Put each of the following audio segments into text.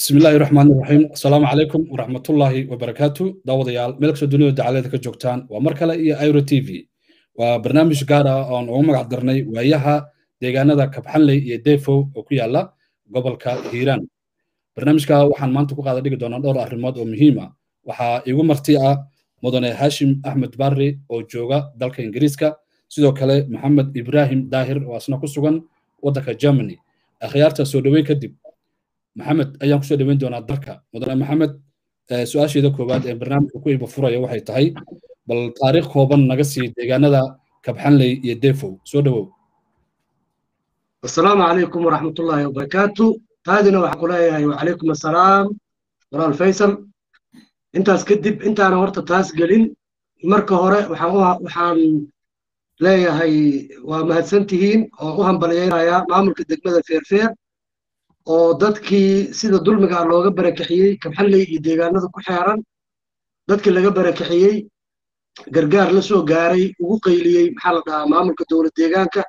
bismi illaahi raxmaan iraxiim asalaamu calaykum waraxmatullaahi wabarakaatu daawadayaal meel kastoo dunida dacalada ka joogtaan waa mar kale iyo iro t v waa barnaamij gaar ah oon ugu magac darnay waayaha deegaanada kabxanley iyo defow oo ku yaala gobolka hiiraan barnaamijka waxaan maanta ku qaada dhigi doonaa dhowr arrimood oo muhiima waxaa igu marti ah mudane haashim axmed barri oo jooga dalka ingiriiska sidoo kale maxamed ibraahim daahir oo asna ku sugan waddanka germany akhyaarta soo dhoweyn kadib maxamed ayaan kusoo dhoweyn doonaa dalka mudane maxamed su-aasheeda koowaad ee barnaamijka ku iba furaya waxay tahay bal taariikh kooban naga sii deegaanada kabxanley iyo defow soo dhowow asalaamu calaykum waraxmatullaahi wabarakaatu taadina waxaan ku leeyahay wacalaykum assalaam walaal faysal intaas kadib intaana horta taas gelin marka hore waxaan leeyahay waa mahadsan tihiin oo u hambalyaynayaa maamulka degmada feerfeer oo dadkii sida dulmiga looga barakixiyey kabxanley iyo deegaanada ku xeeran dadkii laga barakixiyey gargaar la soo gaaray ugu qayliyey maxaa la dhahaa maamulka dowlad deegaanka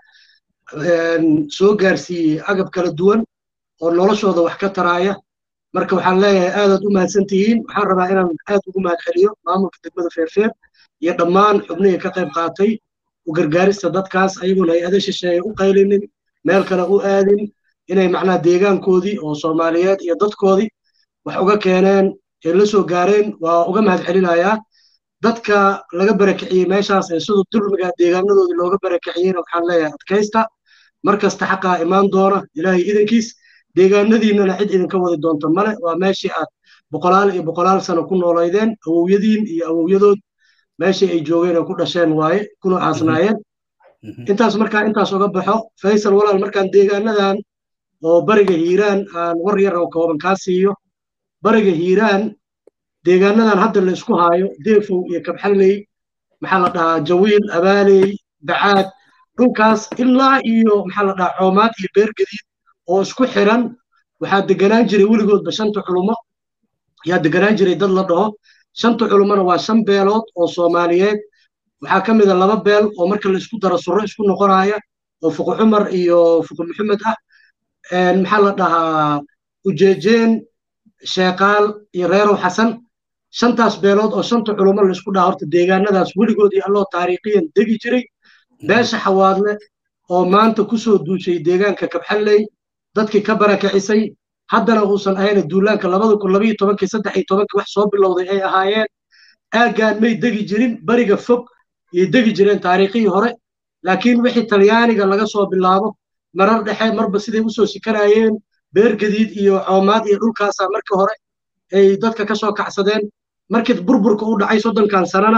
soo gaarsiiyey agab kala duwan oo noloshooda wax ka taraaya marka waxaan leeyahay aadaad u mahadsan tihiin waxaan rabaa inaan aad ugu mahad celiyo maamulka degmada feerfeer iyo dhammaan xubnihii ka qayb qaatay u gargaarista dadkaas ayagoona hay-ada shisheeye u qaylinin meel kale u aadin inay macnaha deegaankoodii oo soomaaliyeed iyo dadkoodii wax uga keeneen ee la soo gaareen waa uga mahad celinayaa dadka laga barakiciyey meeshaas ee siduu dulmiga deegaanadoodii looga barakiciyeyna waxaan leeyahay adkaysta mar kasta xaqaa imaan doona ilaahay idankiis deegaanadiinnana cid idinka wadi doonta male waa meeshii aad boqolaal iyo boqolaal sano ku noolaydeen awowyadiin iyo awowyadood meeshii ay joogeen oo ku dhasheen waaye kuna aasnaayeen intaas markaa intaas uga baxo faysal walaal markaan deegaanadan oo bariga hiiraan aan war yar oo kooban kaa siiyo bariga hiiraan deegaanadan hadda la isku haayo deefow iyo kabxanley maxaa la dhahaa jawiil abaaley bacaad dhulkaas ilaa iyo maxaa la dhahaa coomaad iyo beergadiid oo isku xiran waxaa deganaan jiray weligoodba shanta culumo yaa deganaan jiray dad la dhaho shanta culumona waa shan beelood oo soomaaliyeed waxaa ka mid a laba beel oo marka la isku daro surro isku noqonaya oo fuqu cumar iyo fuqu maxamed ah maxaa la dhahaa ujeejeen sheekaal iyo reerow xasan shantaas beelood oo shanta culumo la isku dhaha horta deegaanadaas weligood iyo alloo taariikhiyan degi jiray beesha xawaadle oo maanta ku soo duushay deegaanka kabxanley dadkii ka barakicisay haddana uusan ahayna duulaanka labada kun labayo tobankii saddex iyo tobankii wax soo bilowday ay ahaayeen aaggaan may degi jirin bariga fog yay degi jireen taariikhihii hore laakiin wixii talyaaniga laga soo bilaabo marar dhexe marba siday usoo sikanayeen beergadiid iyo coomaad iyo dhulkaasaa markii hore ay dadka ka soo kacsadeen markii burburka u dhacay soddonkan sanana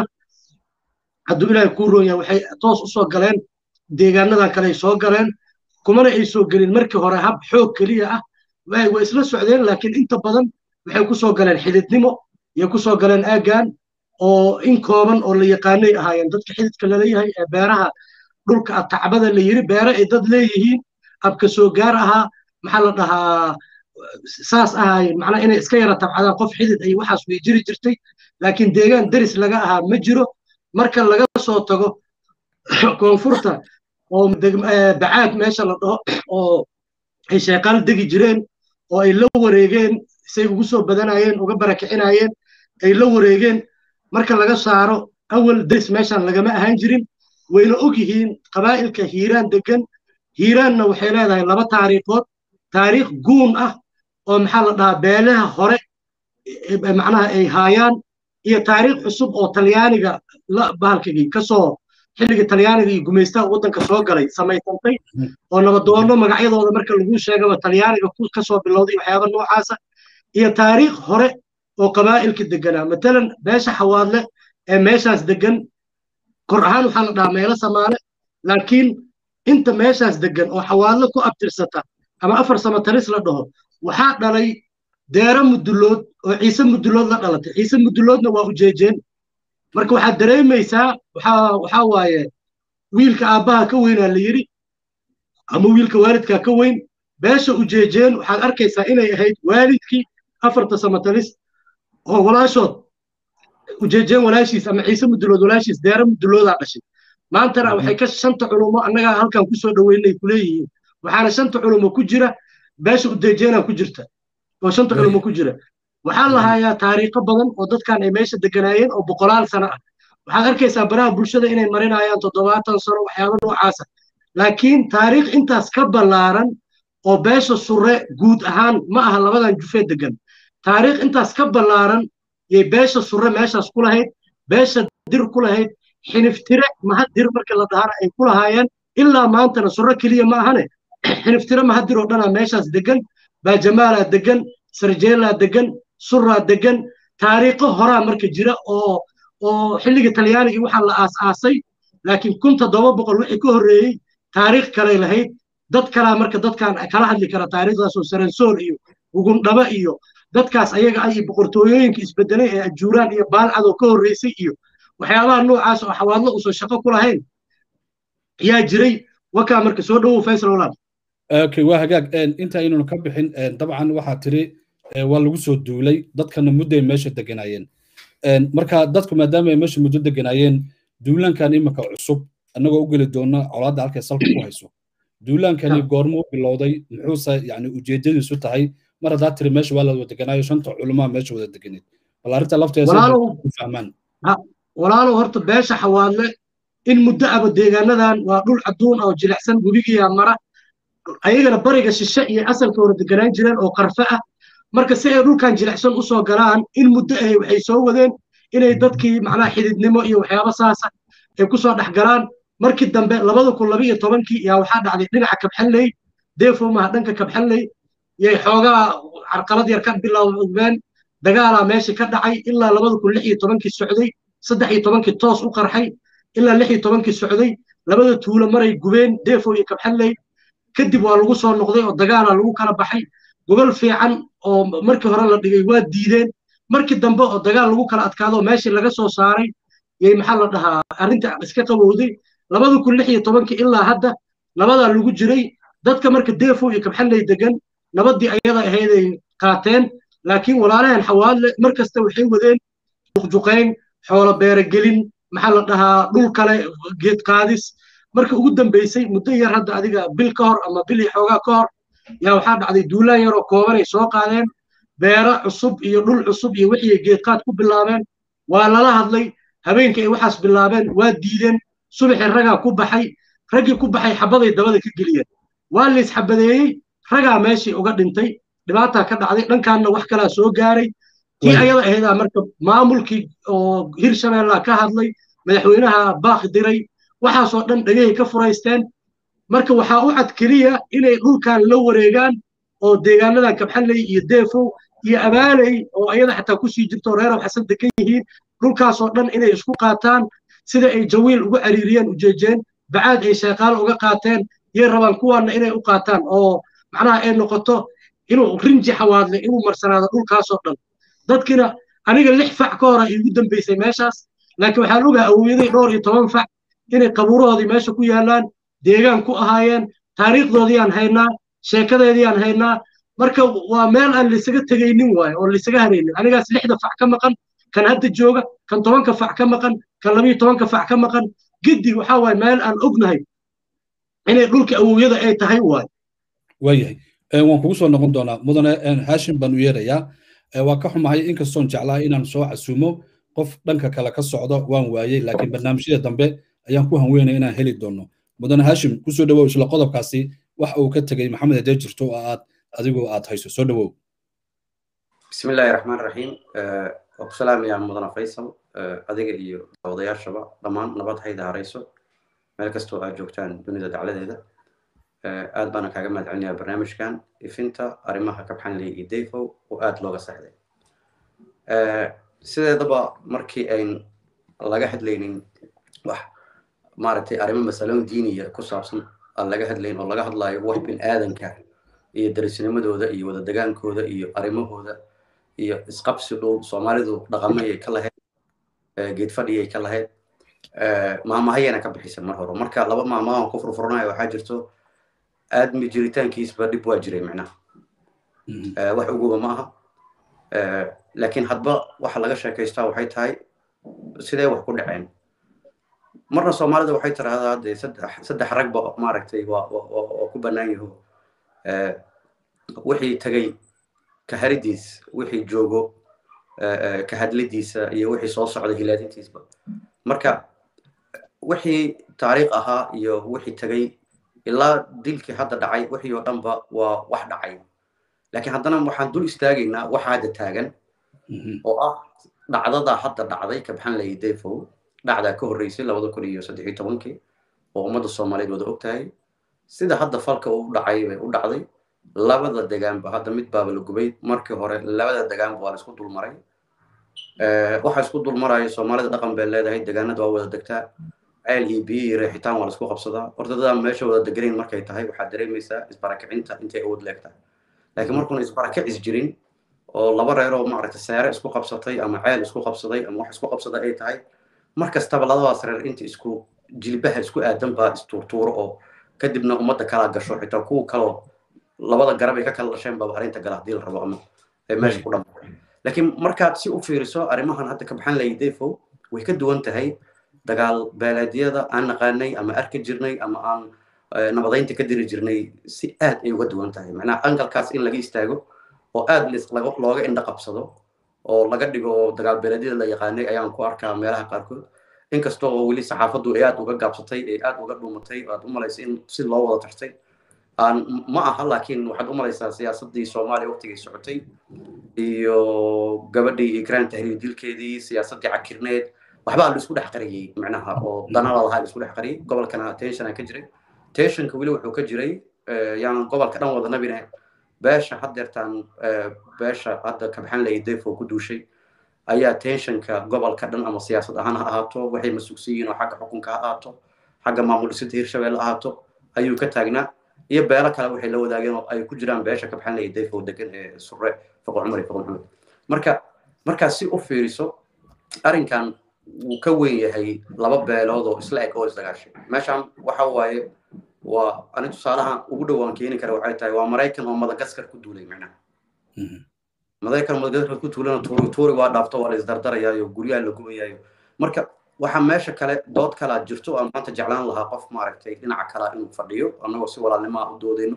hadduu ilaahay kuu roon yahay waxay toos u soo galeen deegaanadan kale ay soo galeen kumana ay soo gelin markii hore hab xoog keliya ah way isla socdeen laakiin inta badan waxay ku soo galeen xididnimo iyo ku soo galeen aaggan oo in kooban oo la yaqaanay ahaayeen dadka xididka laleeyahay ee beeraha dhulka tacbada la yiri beere ay dad leeyihiin abka soo gaar ahaa maxaa la dhahaa saas ahaayeen macnaa inay iska yara tabcadaan qof xidid ay waxaas way jiri jirtay laakiin deegaan deris laga ahaa ma jiro marka laga soo tago koonfurta oo bacaad meesha la dhaho oo ay sheeqaal degi jireen oo ay la wareegeen say ugu soo badanayeen uga barakicinayeen ay la wareegeen marka laga saaro awal deris meeshan lagama ahaan jirin wayna og yihiin qabaa'ilka hiiraan degan hiiraanna waxay leedahay laba taariikhood taariikh guun ah oo maxaa la dhahaa beelaha hore macnaha ay haayaan iyo taariikh cusub oo talyaaniga la bahalkigii kasoo xilligii talyaaniga iyo gumaystaha waddanka soo galay samaysantay oo nabadoono magacyadooda marka lagu sheegaba talyaaniga kasoo bilowday waxyaaba noocaasa iyo taariikh hore oo qabaa'ilka deganaa matalan beesha xawaadle ee meeshaas degan kor ahaan waxaa la dhahaa meelo samaale laakiin inta meeshaas degan oo xawaadle ku abtirsata ama afar samataris la dhaho waxaa dhalay deero mudulood oo ciise mudulood la dhalatay ciise muduloodna waa ujeejeen marka waxaad dareemaysaa waxaa waaye wiilka aabbaha ka weynaa la yidhi ama wiilka waalidkaa ka weyn beesha ujeejeen waxaad arkaysaa inay ahayd waalidkii afarta samatalis oo walaashood ujeejeen walaashiis ama ciise mudulood walaashiis deero muduloodaa dhashay maantana waxay ka shanta culumo annagaa halkan kusoo dhoweynay kuleeyihiin waxaana shanta culumo ku jira beesha ujeejeenaa ku jirta oo shanta culimo ku jira waxaa la hayaa taariikho badan oo dadkan ay meesha deganaayeen oo boqolaal sano ah waxaad arkaysaa baraha bulshada inay marinayaan toddobaatan sano waxyaabo noocaasa laakiin taariikh intaas ka ballaaran oo beesha surre guud ahaan ma aha labadan jufee degan taariikh intaas ka ballaaran yay beesha surre meeshaas ku lahayd beesha dir ku lahayd xiniftire mahadir markii la dhahana ay ku lahaayeen ilaa maantana surre keliya ma ahane xiniftire mahadir oo dhanaa meeshaas degan baajamaalaa degan sarjeelaa degan surraa degan taariikho horaa marka jira oo oo xilliga talyaaniga waxaa la aas-aasay laakiin kun toddoba boqol wixii ka horreeyey taariikh kalay lahayd dad kalaa marka dadkan kala hadli kara taariikhdaasoo saransoor iyo gugundhaba iyo dadkaas ayaga ah iyo boqortooyooyinka isbedelay ee ajuuraan iyo baalcad oo ka horreysay iyo waxyaabaha noocaas oo xawaadlo uusan shaqo ku lahayn yaa jiray wakaa marka soo dhowow faysal walaal okay waa hagaag inta aynanu ka bixin dabcan waxaa tiri waa lagu soo duulay dadkana mudday meesha deganaayeen marka dadku maadaama ay meesha muddo deganaayeen duulaankan iminka cusub annagoo u geli doona colaadda halkay salka ku hayso duulaankani goormuu bilowday muxuuse yani ujeedadiisu tahay mar haddaa tiri meesha waa la wada deganaayo shanta culamaa meesha wada deganeed bal arrinta lafteedafahmaan walaalow horta beesha xawaadle in muddo aba deegaanadan waa dhul cadduun oo jilicsan webigiyaa mara ayagana bariga shishe iyo asalka hore deganaan jireen oo qarfe ah marka si ay dhulkan jilicsan u soo galaan in muddo ahay waxay soo wadeen inay dadkii macnaha xididnimo iyo waxyaabo saasa ay ku soo dhex galaan markii dambe labada kun laba iyo tobankii yaa waxaa dhacday dhinaca kabxanley deefomaha dhanka kabxanley yay xoogaa carqalad yar ka bilowdeen dagaalaa meesha ka dhacay ilaa labada kun lix iyo tobankii socday saddex iyo tobankii toos u qarxay ilaa lix iyo tobankii socday labada tuulo maray gubeen deefo iyo kabxanley kadib waa lagu soo noqday oo dagaalaa lagu kala baxay gobol fiican oo markii hore la dhigay waa diideen markii dambe oo dagaal lagu kala adkaado meeshii laga soo saaray yay maxaa la dhahaa arrinta iska qabowday labada kun lix iyo tobankii ilaa hadda nabadaa lagu jiray dadka marka deefo iyo kabxanley degan nabaddii ayada ahayday qaateen laakiin walaalahan xawaadle mar kasta waxay wadeen juqjuqayn xoolo beerogelin maxaa la dhahaa dhul kale geed qaadis marka ugu dambaysay muddo yar hadda adiga bil ka hor ama bil iyo xoogaa ka hor yaa waxaa dhacday duulaan yar oo kooban ay soo qaadeen beero cusub iyo dhul cusub iyo wixii geedqaad ku bilaabeen waa lala hadlay habeenkii ay waxaas bilaabeen waa diideen subaxii ragaa ku baxay raggii ku baxay xabaday dabada ka geliyeen waa la isxabadeeyey ragaa meeshii uga dhintay dhibaataa ka dhacday dhankaanna wax kalaa soo gaaray tii ayada ahaydaa marka maamulkii oo hirshabeellaa ka hadlay madaxweynaha baaq diray waxaasoo dhan dhegahay ka furaysteen marka waxaa u cad keliya inay dhulkan la wareegaan oo deegaanadan kabxanley iyo deefow iyo abaaley oo ayada xataa kusii jirto reerow xasan degan yihiin dhulkaasoo dhan inay isku qaataan sida ay jawiil uga cariiriyeen ujeejeen bacaad ay sheeqaal uga qaateen yay rabaan kuwaanna inay u qaataan oo macnaha ay noqoto inuu rinji xawaadle inuu marsanaado dhulkaasoo dhan dadkina aniga lix fac ka hora iigu dambaysay meeshaas laakiin waxaan ogaha awooday dhowr iyo toban fac inay qabuurahoodii meesha ku yaallaan deegaan ku ahaayeen taariikhdoodiiyaan haynaa sheekadeediiyaan haynaa marka waa meel aan laysaga tegaynin waayo oo laysaga haraynin anigaas lixda fac ka maqan kan hadda jooga kan tobanka fac ka maqan kan labiyo tobanka fac ka maqan giddi waxaa waaye meel aan ognahay inay dhulka awowyada ay tahay waayo waayahay waan kugu soo noqon doonaa mudane haashim baan u yeerayaa waa ka xumahay inkastoon jeclaa inaan soo casuumo qof dhanka kale ka socdo waan waayey laakiin barnaamijyada dambe ayaan ku hanweynaya inaan heli doono mudane haashim kusoo dhawow isla qodobkaasi wax uu ka tegey maxamed hadee jirto oo aad adigu aad hayso soo dhawow بسم الله الرحمن الرحيم وسلام يا مدن فيصل adiga iyo odayaashaba dhammaan nabad hayda harayso meel kastoo aad joogtaan dunida dacladeeda aad baana kaaga mahad celinayaa barnaamijkan ifinta arrimaha kabxanley iyo dayfow oo aad looga saxday sideedaba markii ayn laga hadlaynin wax maaragtay arrimo masaloon diiniya ku saabsan aan laga hadlayn oo laga hadlayo wax bin aadanka iyo darisnimadooda iyo wada degaankooda iyo arrimahooda iyo isqabsi dhow soomaalidu dhaqamayay ka lahayd geed fadhiyay ka lahayd maamahayana ka bixisay mar hore marka laba maamahan ku furfuranayo waxaa jirto aadmi jiritaankiisba dhib waa jiray micnaha wax uguba ma aha laakiin hadba waxa laga sheekaystaa waxay tahay sidee wax ku dhaceen marna soomaalida waxay tiraahdaa hadde saddex saddex ragba maaragtay waa waa ku bannaan yaho wixii tagay ka haridiis wixii joogo ka hadlidiisa iyo wixii soo socda hilaadintiisba marka wixii taariikh ahaa iyo wixii tagay ilaa dilkii hadda dhacay wixii oo dhanba waa wax dhacay laakiin haddana waxaan dul istaagaynaa waxa hadda taagan oo ah dhacdadaa hadda dhacday kabxan lay defow dhacdaa ka horreysay labada kun iyo saddex iyo tobankii oo ummadda soomaaliyeed wada og tahay sida hadda falka u dhacay bay u dhacday labada degaanba hadda mid baaba la gubay markii hore labada degaanba waa la isku dulmaray waxa isku dulmaraya soomaalida dhaqan bay leedahay degaanada waa wada degtaa ceel iyo biyo iyo reexitaan waa la isku qabsadaa horta dadaan meesha wada deganayn markay tahay waxaad dareemaysaa isbarakicinta intay awood leegtahay laakiin markuuna isbarakicis jirin oo laba reer oo maaragtay seere isku qabsatay ama ceel isku qabsaday ama wax isku qabsada ay tahay mar kastaba labadaas reer inta isku jilbaha isku aadan baa istuurtuuro oo kadibna ummadda kalaa gasho xitaa kuwa kaloo labada garab ay ka kala dhasheen baba arrinta gala haddii la rabo ama ay meesha ku dhamaato laakiin markaad si u fiiriso arrimahan hadda ka baxan lahay defo way ka duwan tahay dagaal beeleedyada aan naqaanay ama arki jirnay ama aan nabadaynta ka diri jirnay si aad ay uga duwan tahay macnaha angalkaas in laga istaago oo aad looga indha qabsado oo laga dhigo dagaal beeleedyada la yaqaanay ayaan ku arkaa meelaha qaarkood inkasta oo weli saxaafaddu ay aad uga gaabsatay ay aad uga dhuumatay aad u malaysa in si loo wada tartay aan ma aha laakiin waxaad u malaysaa siyaasaddii soomaaliya waqtigay socotay iyo gabadhii ikraan tahriir dilkeedii siyaasaddii cakirneed waxbaa la isku dhex qariyey macnaha oo danala lahaa la isku dhex qariyey gobolkana tensiona ka jiray tensionka weli wuxuu ka jiray yaanan gobolka dhan wada nabine beesha haddeertaan beesha hadda kabxan lay defo ku duushay ayaa tensionka gobolka dhan ama siyaasad ahaan ha ahaato waxay masugsan yihiin oo xagga xukunka ha ahaato xagga maamul dhisidda hirshabelle ahaato ayuu ka taagnaa iyo beelo kale waxay la wadaageen oo ay ku jiraan beesha kabxan lay defo degan ee surre foqo cumar iyo foqo maxamed marka markaad si u fiiriso arrinkan wuu ka weyn yahay laba beelood oo isla eg oo isdagaashay meeshan waxa waaye waa ani tusaalaha ugu dhowaan keeni kara waxay tahay waa maraykan oo madagaskar ku duulay macnaha maraykan madagaskar ku tuulana tuuri tuuri waa dhaafto waa la isdardarayaayo guryaha la gubayaayo marka waxa meesha kale dood kalaa jirto aan maanta jeclaan lahaa qof maaragtay dhinaca kalaa inuu fadhiyo annagoo si walaalnimaa u doodayno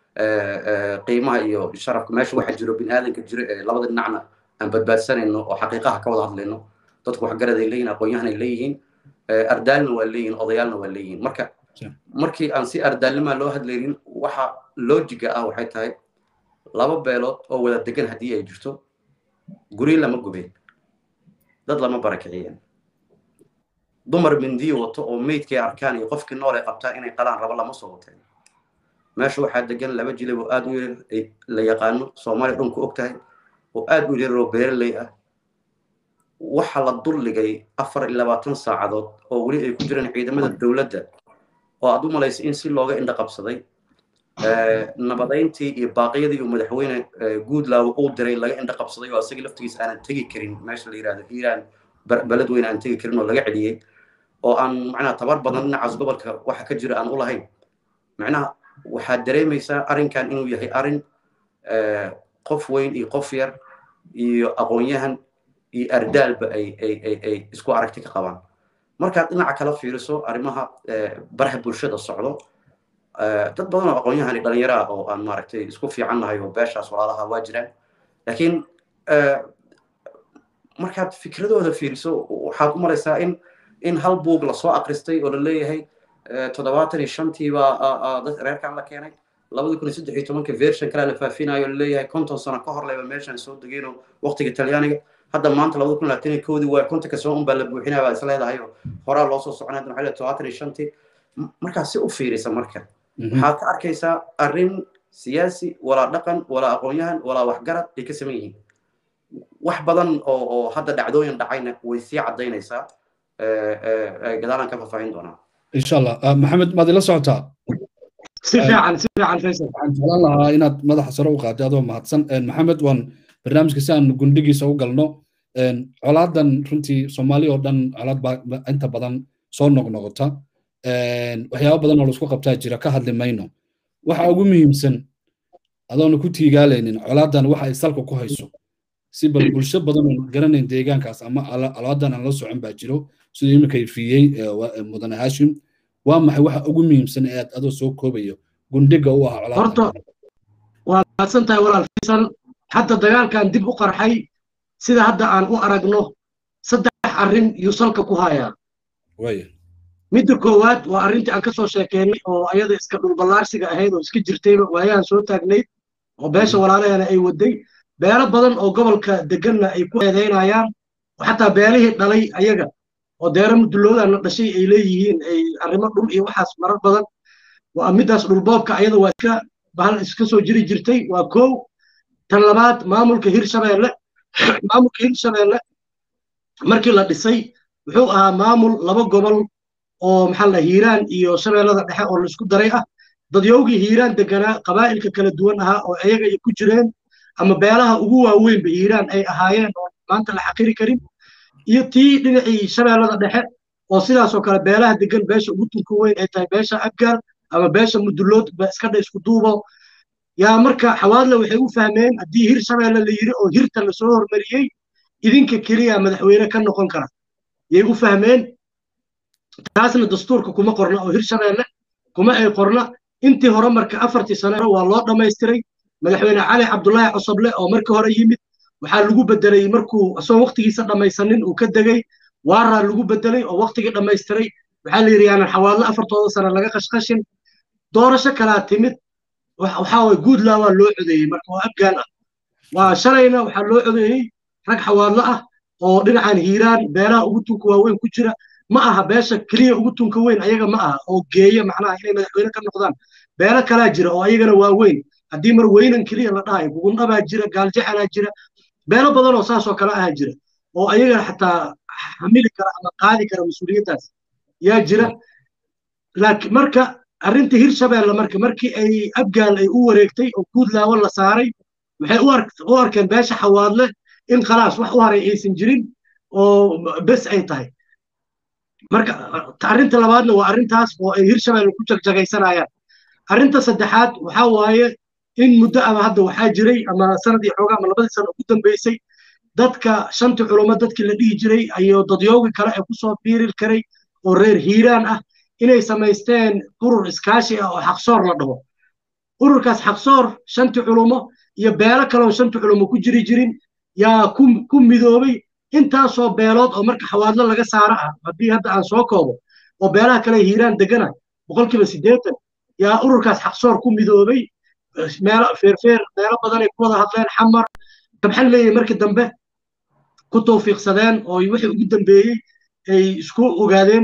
qiimaha iyo sharafka meesha waxa jiro biniaadanka jiro ee labada dhinacna aan badbaadsanayno oo xaqiiqaha ka wada hadlayno dadku waxgaraday leeyihin aqoonyahanay leeyihiin ardaalna waa leeyihin odayaalna waa leeyihin marka markii aan si ardaalnimaa loo hadlaynin waxa loojiga ah waxay tahay laba beelood oo wada degan haddii ay jirto guri lama gubeen dad lama barakiciyeen dumar mindiyo wato oo meydkay arkaan iyo qofkii nool ay qabtaan inay qalaan rabo lama soo wateen meesha waxaa degan laba jilib oo aad u yar la yaqaano soomaaliya dhan ku og tahay oo aad u yar oo beeraley ah waxa la dulligay afar iyo labaatan saacadood oo weli ay ku jiraan ciidamada dowladda oo aad u malaysa in si looga indha qabsaday nabadayntii iyo baaqyadii uu madaxweyne guudlaawo uu diray laga indha qabsaday oo asagii laftigiis aanan tegi karin meesha la yidhahdo iiraan baled weyn aan tegi karin oo laga celiyey oo aan macnaha tabar badan dhinacaas gobolka waxa ka jira aan u lahayn macnaha waxaad dareemaysaa arrinkan inuu yahay arrin qof weyn iyo qof yar iyo aqoonyahan iyo ardaalba ay ay ay ay isku aragti ka qabaan markaad dhinaca kala fiiriso arrimaha baraha bulshada socdo dad badan oo aqoonyahan iyo dhalinyaro ah oo aan maaragtay isku fiican nahay oo beeshaas walaalaha waa jiraan laakiin markaad fikradooda fiiriso waxaad u malaysaa in in hal buug lasoo akristay oo la leeyahay toddobaatan iyo shantii baa dad reerkan la keenay labada kun iyo saddex iyo tobanka version kale la faafinayo la leeyahay konton sano ka hor leba meeshan soo degeenoo waqtiga talyaaniga hadda maanta labada kun labaatan iyo koodii waa kontonka soo unbaa la buuxinaya baa is leedahay oo horaa loo soo soconaya hadda waxaa todobaatan iyo shantii markaa si u fiirisa marka waxaad ka arkaysaa arrin siyaasi walaa dhaqan walaa aqoonyahan walaa waxgarad ay ka saman yihiin wax badan oo oo hadda dhacdooyin dhacayna way sii caddaynaysaa gadaalaan ka faahfaahin doonaa insha allah maxamed maad ila socotaa si fiican si fiican faysal waxaan jeclaan lahaa inaad madaxa sare u qaatay adoo mahadsan maxamed waan barnaamijka si aan gundhigiisa u galno colaadan runtii soomaali oo dhan colaad baa inta badan soo noqnoqota waxyaaba badan oo laisku qabtaa jira ka hadli mayno waxa ugu muhiimsan adoona ku tiigaalaynin colaadan waxa ay salka ku hayso si bal bulsho badan oo garanayn deegaankaas ama alaadan aan la socon baa jiro siduu iminka ifiyey mudane hashim waa maxay waxa ugu muhiimsan ee aad adoo soo koobayo gundhiga u ah horta waa mahadsan tahay walaal faysal hadda dagaalkan dib u qarxay sida hadda aan u aragno saddex arrin yuu salka ku hayaa midda koowaad waa arrintii aan ka soo sheekeynay oo ayada iska dhulballaarsiga ahayd oo iska jirtayba waayahan soo taagnayd oo beesha walaalaheena ay waday beelo badan oo gobolka deganna ay ku eedaynayaan oo xataa beelihii dhalay ayaga oo deera mudulloodaana dhashay ay leeyihiin ay arrimo dhul iyo waxaas marar badan waa middaas dhulboobka ayada waa iska bahal iska soo jiri jirtay waa kow tan labaad maamulka hirshabeelle maamulka hirshabeelle markii la dhisay wuxuu ahaa maamul laba gobol oo maxaa la hiiraan iyo shabeellada dhexe oo laisku daray ah dadyowgii hiiraan deganaa qabaa'ilka kala duwan ahaa oo ayaga ay ku jireen ama beelaha ugu waaweynba hiiraan ay ahaayeen oo maanta la xaqiri karin iyo tii dhinacii shabeellada dhexe oo sidaasoo kale beelaha degan beesha ugu tunka weyn ay tahay beesha abgaal ama beesha mudullood iska dha isku duubo yaa marka xawaadle waxay u fahmeen haddii hir shabeelle la yiri oo hirta lasoo hormariyey idinka keliya madaxweyne ka noqon kara yay u fahmeen taasna dastuurka kuma qorna oo hir shabeelle kuma ay qorna intii hore marka afartii sano waa loo dhammaystiray madaxweyne cali cabdulaahi cosoble oo markii hore yimid waxaa lagu bedelay markuu asoo waqtigiisa dhammaysanin uu ka degay waaraa lagu bedelay oo waqtigii dhammaystiray waxaa la yidhi yaanan xawaadlo afartooda sano laga qashqashin doorasho kalaa timid waxaa waye guudlaa waa loo codeeyey marka waa afgaan ah waa shalayna waxaa loo codeeyey rag xawaadlo ah oo dhinacan hiiraan beelaha ugu tunka waaweyn ku jira ma aha beesha keliya ugu tunka weyn ayaga ma aha oo geeya macnaha inay madaxweyne ka noqdaan beelo kalaa jira oo ayagana waa weyn haddii mar weynan keliya la dhahayo bugundhabaa jira gaaljecalaa jira beelo badan oo saasoo kale ahaa jira oo ayagana xataa xamili kara ama qaadi kara mas-uuliyaddaas yaa jira laakiin marka arrinta hirshabeelle marka markii ay abgaal ay u wareegtay oo guudlaawo la saaray waxay u arkeen beesha xawaadle in khalaas wax u haray aysan jirin oo bes ay tahay marka arrinta labaadna waa arrintaas oo ay hirshabeelle ku jagjagaysanayaan arrinta saddexaad waxaa waaye in muddo ama hadda waxaa jiray ama sanadii xoogaa ama labadii sano ugu dambeysay dadka shantii culummo dadkii la dhihi jiray iyo dadyoogi kale ee kusoo biiri karay oo reer hiiraan ah inay samaysteen urur iskaashi ah oo xaqsoor la dhaho ururkaas xaqsoor shantii culummo iyo beelo kaleoo shantii culummo ku jiri jirin yaa ku midoobay intaasoo beelood oo marka xawaadlo laga saaro ah haddii hadda aan soo koobo oo beelaha kale hiiraan degana boqolkiiba siddeetan yaa ururkaas xaqsoor ku midoobay meelo feerfeer meelo badan ay ku wada hadleen xamar kabxan leeyahay markii dambe ku tawfiiqsadeen oo wixii ugu dambeeyey ay isku ogaadeen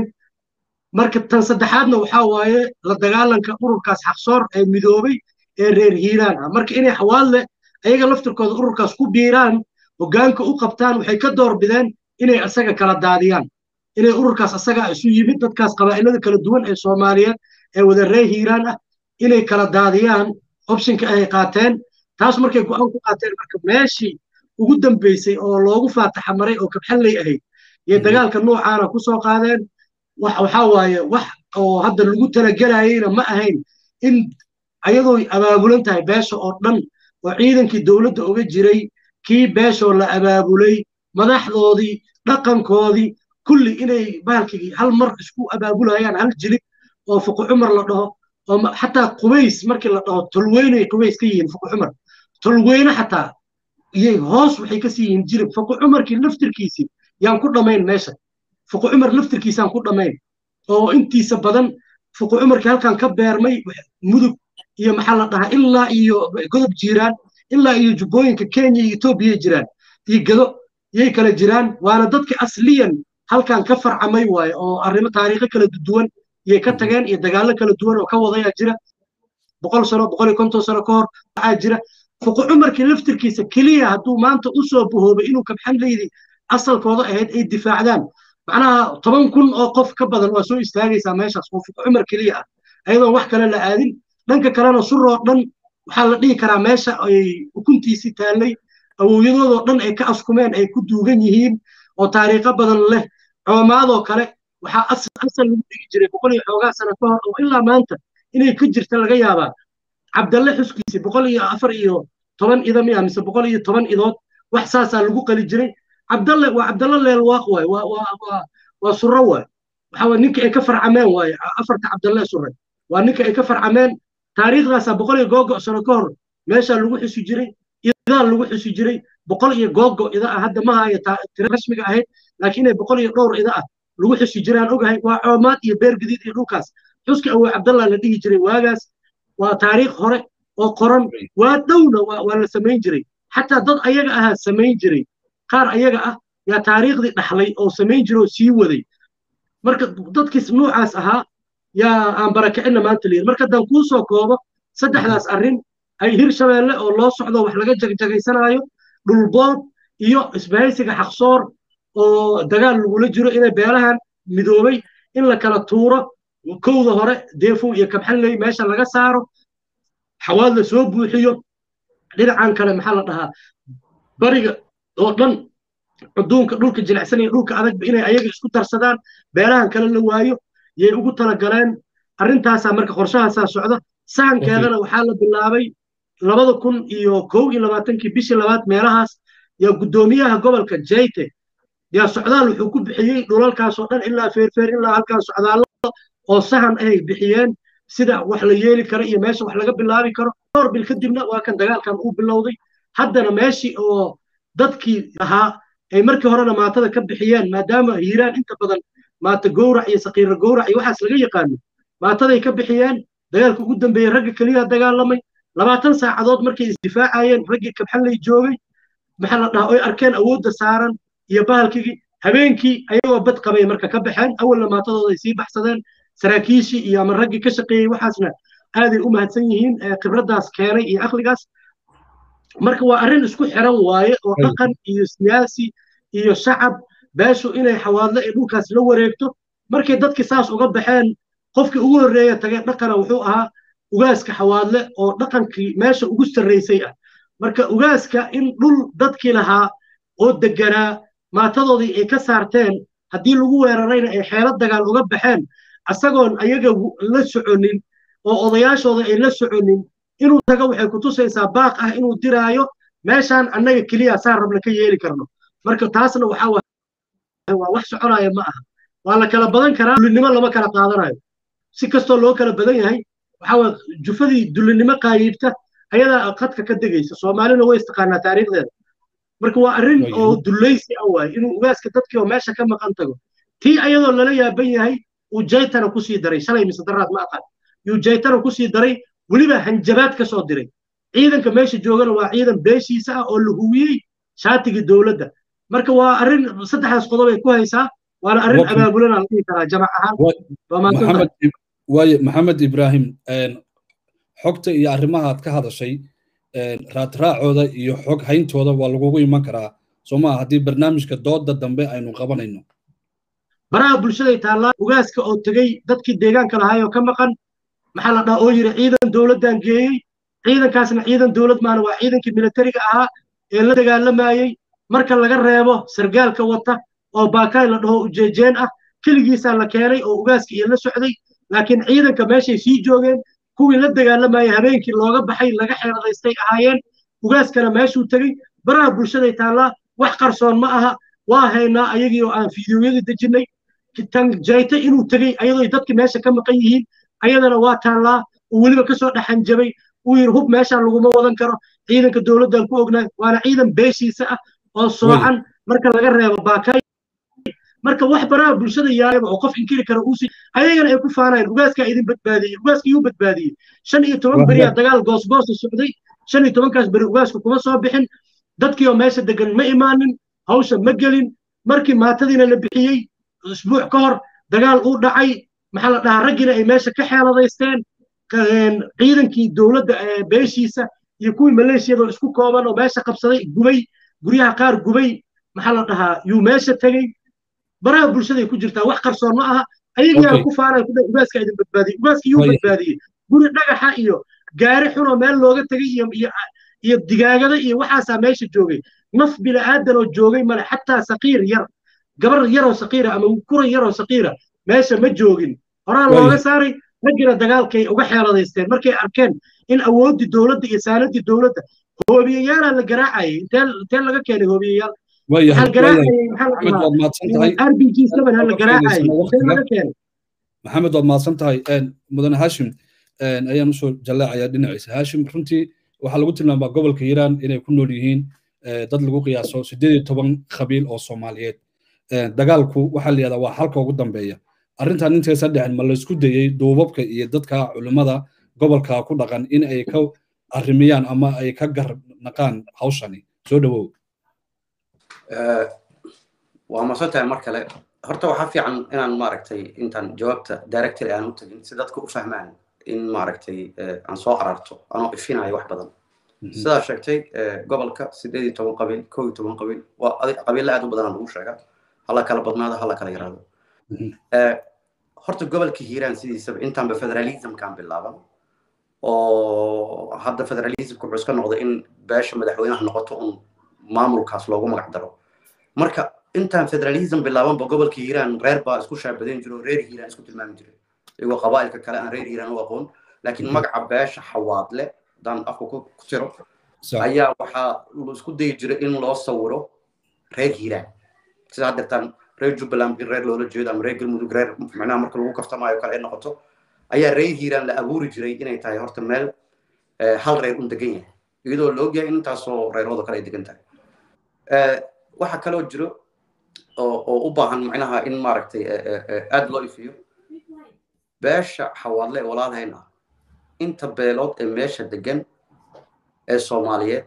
marka tan saddexaadna waxaa waaye la dagaalanka ururkaas xaqsoor ee midoobay ee reer hiiraan ah marka inay xawaadle ayaga laftirkooda ururkaas ku biiraan hoggaanka u qabtaan waxay ka doorbideen inay asaga kala daadiyaan inay ururkaas asaga isu yimid dadkaas qabaa'ilada kala duwan ee soomaaliyeed ee wada reer hiiraan ah inay kala daadiyaan optionka ay qaateen taas markay go'aan ku qaateen marka meeshii ugu dambeysay oo loogu faataxa maray oo kabxalley ahayd iyo dagaalka noocaana ku soo qaadeen waxaa waaye wax oo hadda lagu talagelayeyna ma ahayn in ayadoo abaabulan tahay beesha oo dhan oo ciidankii dowladda uga jiray kii beeshoo la abaabulay madaxdoodii dhaqankoodii kulli inay bahalkii hal mar isku abaabulayaan hal jilib oo fuqu cumar la dhaho oo xataa qubays markii la dhaho tolweynay qubays ka yihiin fuqu cumar tolweyne xataa iyay hoos waxay kasii yihiin jilib fuqu cumarkii laftirkiisii yaan ku dhammayn meesha fuqu cumar laftirkiisaan ku dhammayn oo intiisa badan fuqu cumarkii halkan ka beermay mudug iyo maxaa la dhahaa ilaa iyo godob jiiraan ilaa iyo jubbooyinka kenya iyo etoobiya jiraan iyo gado yay kala jiraan waana dadka asliyan halkan ka farcamay waaye oo arrimo taariikho kala duwan yay ka tageen iyo dagaallo kala duwan oo ka wadayaa jira boqol sano boqol iyo konton sano ka hor waxaa jira fuqu cumarkii laftirkiisa keliya hadduu maanta u soo bahoobay inuu kabxanleydi asalkooda ahayd ay difaacdaan macnaha toban kun oo qof ka badan waa soo istaagaysaa meeshaas oo fuqu cumar keliya ah ayadoon wax kale la aadin dhanka kalena suroo dhan waxaa la dhihi karaa meesha ay ukuntiisii taallay awowyadoodoo dhan ay ka askumeen ay ku duugan yihiin oo taariikho badan leh coomaadoo kale waxaa asal lagu dhigi jiray boqol iyo xoogaa sano ka hor oo ilaa maanta inay ka jirta laga yaabaa cabdalle xuskiisii boqol iyo afar iyo toban ida miya mise boqol iyo toban idood wax saasaa lagu qali jiray cabdalle waa cabdalle leelwaaq waay waa waa waa waa surro waay waxa waye ninka ay ka farcameen waaye afarta cabdalle surre waa ninka ay ka farcameen taariikhdaasaa boqol iyo googo sano ka hor meeshaa lagu xusi jiray idaa lagu xusi jiray boqol iyo googo ida ah hadda ma haya tira rasmiga ahayd laakiin inay boqol iyo dhowr ida ah lagu xusi jiray aan ogahay waa coomaad iyo beer gadiid iyo dhulkaas xuska awow cabdallah la dhihi jiray waagaas waa taariikh hore oo qoran waa dhowna waa la samayn jiray xataa dad ayaga ahaa samayn jiray qaar ayaga ah yaa taariikhdii dhaxlay oo samayn jiray oo sii waday marka dadkiis nuucaas ahaa yaa aan barakicina maanta leeyahay marka haddaan kuu soo koobo saddexdaas arrin ay hirshabeelle oo loo socdo wax laga jagjagaysanaayo dhulbood iyo isbahaysiga xaqsoor oo dagaal lagula jiro inay beelahan midoobay in la kala tuuro kowda hore deefow iyo kabxanley meesha laga saaro xawaad la soo buuxiyo dhinacan kale maxaa la dhahaa bariga oo dhan cuduunka dhulka jilicsan iyo dhulka adagba inay ayaga isku darsadaan beelahan kale la waayo yay ugu talagaleen arrintaasaa marka qorshahaasaa socda sahankeedana waxaa la bilaabay labada kun iyo kow iyo labaatankii bishii labaad meelahaas yaa guddoomiyaha gobolka jayte yaa socdaal wuxuu ku bixiyey dhulalkaasoo dhan ilaa feerfeer ilaa halkaan socdaallo oo sahan ay bixiyeen sida wax la yeeli karo iyo meesha wax laga bilaabi karo dhowr bil kadibna waa kan dagaalkan uu bilowday haddana meeshii oo dadkii ahaa ay markii horena maatada ka bixiyeen maadaama hiiraan inta badan maata gowrac iyo sakiira gowrac iyo waxaas laga yaqaano maataday ka bixiyeen dagaalka ugu dambeeyey ragga keliya dagaalamay labaatan saacadood markay isdifaacayeen raggii kabxanley joogay maxaa la dhahaa oy arkeen awoodda saaran iyo bahalkigii habeenkii ayagoo bad qabay marka ka baxeen awalna maatadooda ay sii baxsadeen saraakiishii iyo ama raggii ka shaqeeyey waxaasna aaday u mahadsan yihiin khibraddaas keenay iyo aqligaas marka waa arrin isku xiran waaye oo dhaqan iyo siyaasi iyo shacab beeshu inay xawaadle ee dhulkaas la wareegto markay dadkii saas uga baxeen qofkii ugu horreeya tagay dhaqana wuxuu ahaa ugaaska xawaadle oo dhaqankii meesha ugu sarraysay ah marka ugaaska in dhul dadkii lahaa oo deganaa maatadoodii ay ka saarteen haddii lagu weerarayna ay xeelo dagaal uga baxeen asagoon ayaga la soconin oo odayaashooda ay la soconin inuu tago waxay ku tusaysaa baaq ah inuu diraayo meeshaan annaga keliya saan rabna ka yeeli karno marka taasna waxaa waa wax soconaya ma aha waa la kala badan karaa dulinimo lama kala qaadanayo si kastoo loo kala badan yahay waxaa jufadii dulinimo qaayiibta ayadaa khadka ka degaysa soomaalina way istaqaanaa taariikhdeeda marka waa arrin oo dulaysi ah waaye inuu ugaaska dadkii oo meesha ka maqan tago tii ayadoo lala yaaban yahay uu jaytana kusii daray shalay mise daraad ma aqaan yuu jaytana kusii daray weliba hanjabaad ka soo diray ciidanka meesha joogana waa ciidan beeshiisa ah oo la huwiyey shaatigii dowladda marka waa arrin saddexdaas qodob ay ku haysaa waana arrin abaabulana la dhihi karaa jamac ahaan waaye maxamed ibraahim xogta iyo arrimaha aad ka hadashay raadraacooda iyo xog hayntooda waa lagugu iman karaa soo maa haddii barnaamijka dooda dambe aynu qabanayno baraha bulshaday taallaa ugaaska oo tegey dadkii deegaanka lahaayoo ka maqan maxaa la dhaha oo yidhi ciidan dowladdan geeyey ciidankaasna ciidan dowlad maana waa ciidankii militariga ahaa ee la dagaalamayey marka laga reebo sargaalka wata oo baakaay la dhaho ujeejeen ah keligiisaa la keenay oo ugaaska iyo la socday laakiin ciidanka meeshay sii joogeen kuwii la dagaalamayay habeenkii looga baxay laga xeeladaystay ahaayeen ugaaskana meeshuu tegey baraha bulshaday taallaa wax qarsoon ma aha waa haynaa ayagii oo aan fiidiyoyadii dejinnay tan jayta inuu tegey ayadoo dadki meesha ka maqan yihiin ayadana waa taallaa uu weliba kasoo dhaxanjabay uu yidhi hub meeshaan laguma wadan karo ciidanka dowladdan ku ognaay waana ciidan beeshiisa ah oo soocan marka laga reebo baakay marka wax baraha bulshada yaayaba oo qof inkiri kara uusi ayagana ay ku faanayaan ugaaskaa idin badbaadiyey ugaaska yuu badbaadiyey shan iyo toban beriyaa dagaal goosgoosa socday shan iyo tobankaas beri ugaasku kuma soo bixin dadkii oo meesha degan ma imaanin hawsha ma gelin markii maatadiina la bixiyey isbuuc ka hor dagaal uu dhacay maxaa la dhahaa raggiina ay meesha ka xeeladaysteen ciidankii dowladda beeshiisa iyo kuwii maleeshiyadoo isku kooban oo meesha qabsaday gubay guryaha qaar gubay maxaa la dhahaa yuu meesha tegey baraha bulshaday ku jirtaa wax qarsoon ma aha ayagiyaa ku faanaya ku ugaaska idin badbaadiyey ugaaska yuu badbaadiyey guri dhagaxa iyo gaari xunoo meel looga tegey iyo iyo digaagada iyo waxaasaa meesha joogay naf bila'aadan oo joogay male xataa saqiir yar gabar yaroo saqiira ama kura yaroo saqiira meesha ma joogin horaa looga saaray raggina dagaalkay uga xeeladaysteen markay arkeen in awooddii dowladda iyo saanadii dowladda hoobiyayaalaa la garaacayay intee laga keenay hoobiyayaal maxamed waad mahadsan tahay mudane hashim ayaan usoo jallaacayaa dhinaciisa hashim runtii waxaa lagu tilmaamaa gobolka hiiraan inay ku nool yihiin dad lagu qiyaaso siddeed iyo toban qabiil oo soomaaliyeed dagaalku waxaa la yihahdaa waa halka ugu dambeeya arrintan intaysan dhicin ma laysku dayey duubabka iyo dadka culimmada gobolka ku dhaqan in ay ka arrimiyaan ama ay ka garnaqaan hawshani soo dhowow waa masantahay mar kale horta waxaa fiican inaan maaragtay intaan jawaabta directory aan u tagin si dadka u fahmaan in maaragtay aan soo ararto anoo ifinayo wax badan sidaa sheegtay gobolka sideed iyo toban qabiil kow iyo toban qabiil waa qabiilla aad u badanaa lagu sheega hala kala badnaado hala kala yaraado horta gobolka hiiraan sidiisaba intaanba federalismkan bilaaban oo hadda federalismka wuxuu iska noqday in beesha madaxweynaha noqoto un maamulkaas loogu magac daro marka intaan federalism bilaabanba gobolka hiiraan reer baa isku shaabadayn jiro reer hiiraan isku tilmaami jiray iyagoo qabaa'ilka kale aan reer hiiraan u aqoon laakiin magaca beesha xawaadle haddaan afka ku jiro ayaa waxaa isku dayi jiray in loo sawiro reer hiiraan sida haddeertaan reer jubbaland in reer loola jeedo ama reer galmudug reer macnaha marka lagu kaftamaayo kale ay noqoto ayaa reer hiiraan la abuuri jiray inay tahay horta meel hal reer un degan yahay iyadoo la ogyahay in intaasoo reeroodo kale ay degan tahay waxaa kaloo jiro oo u baahan macnaha in maaragtay aad loo ifiyo beesha xawaadle walaalhayn ah inta beelood ee meesha degan ee soomaaliyeed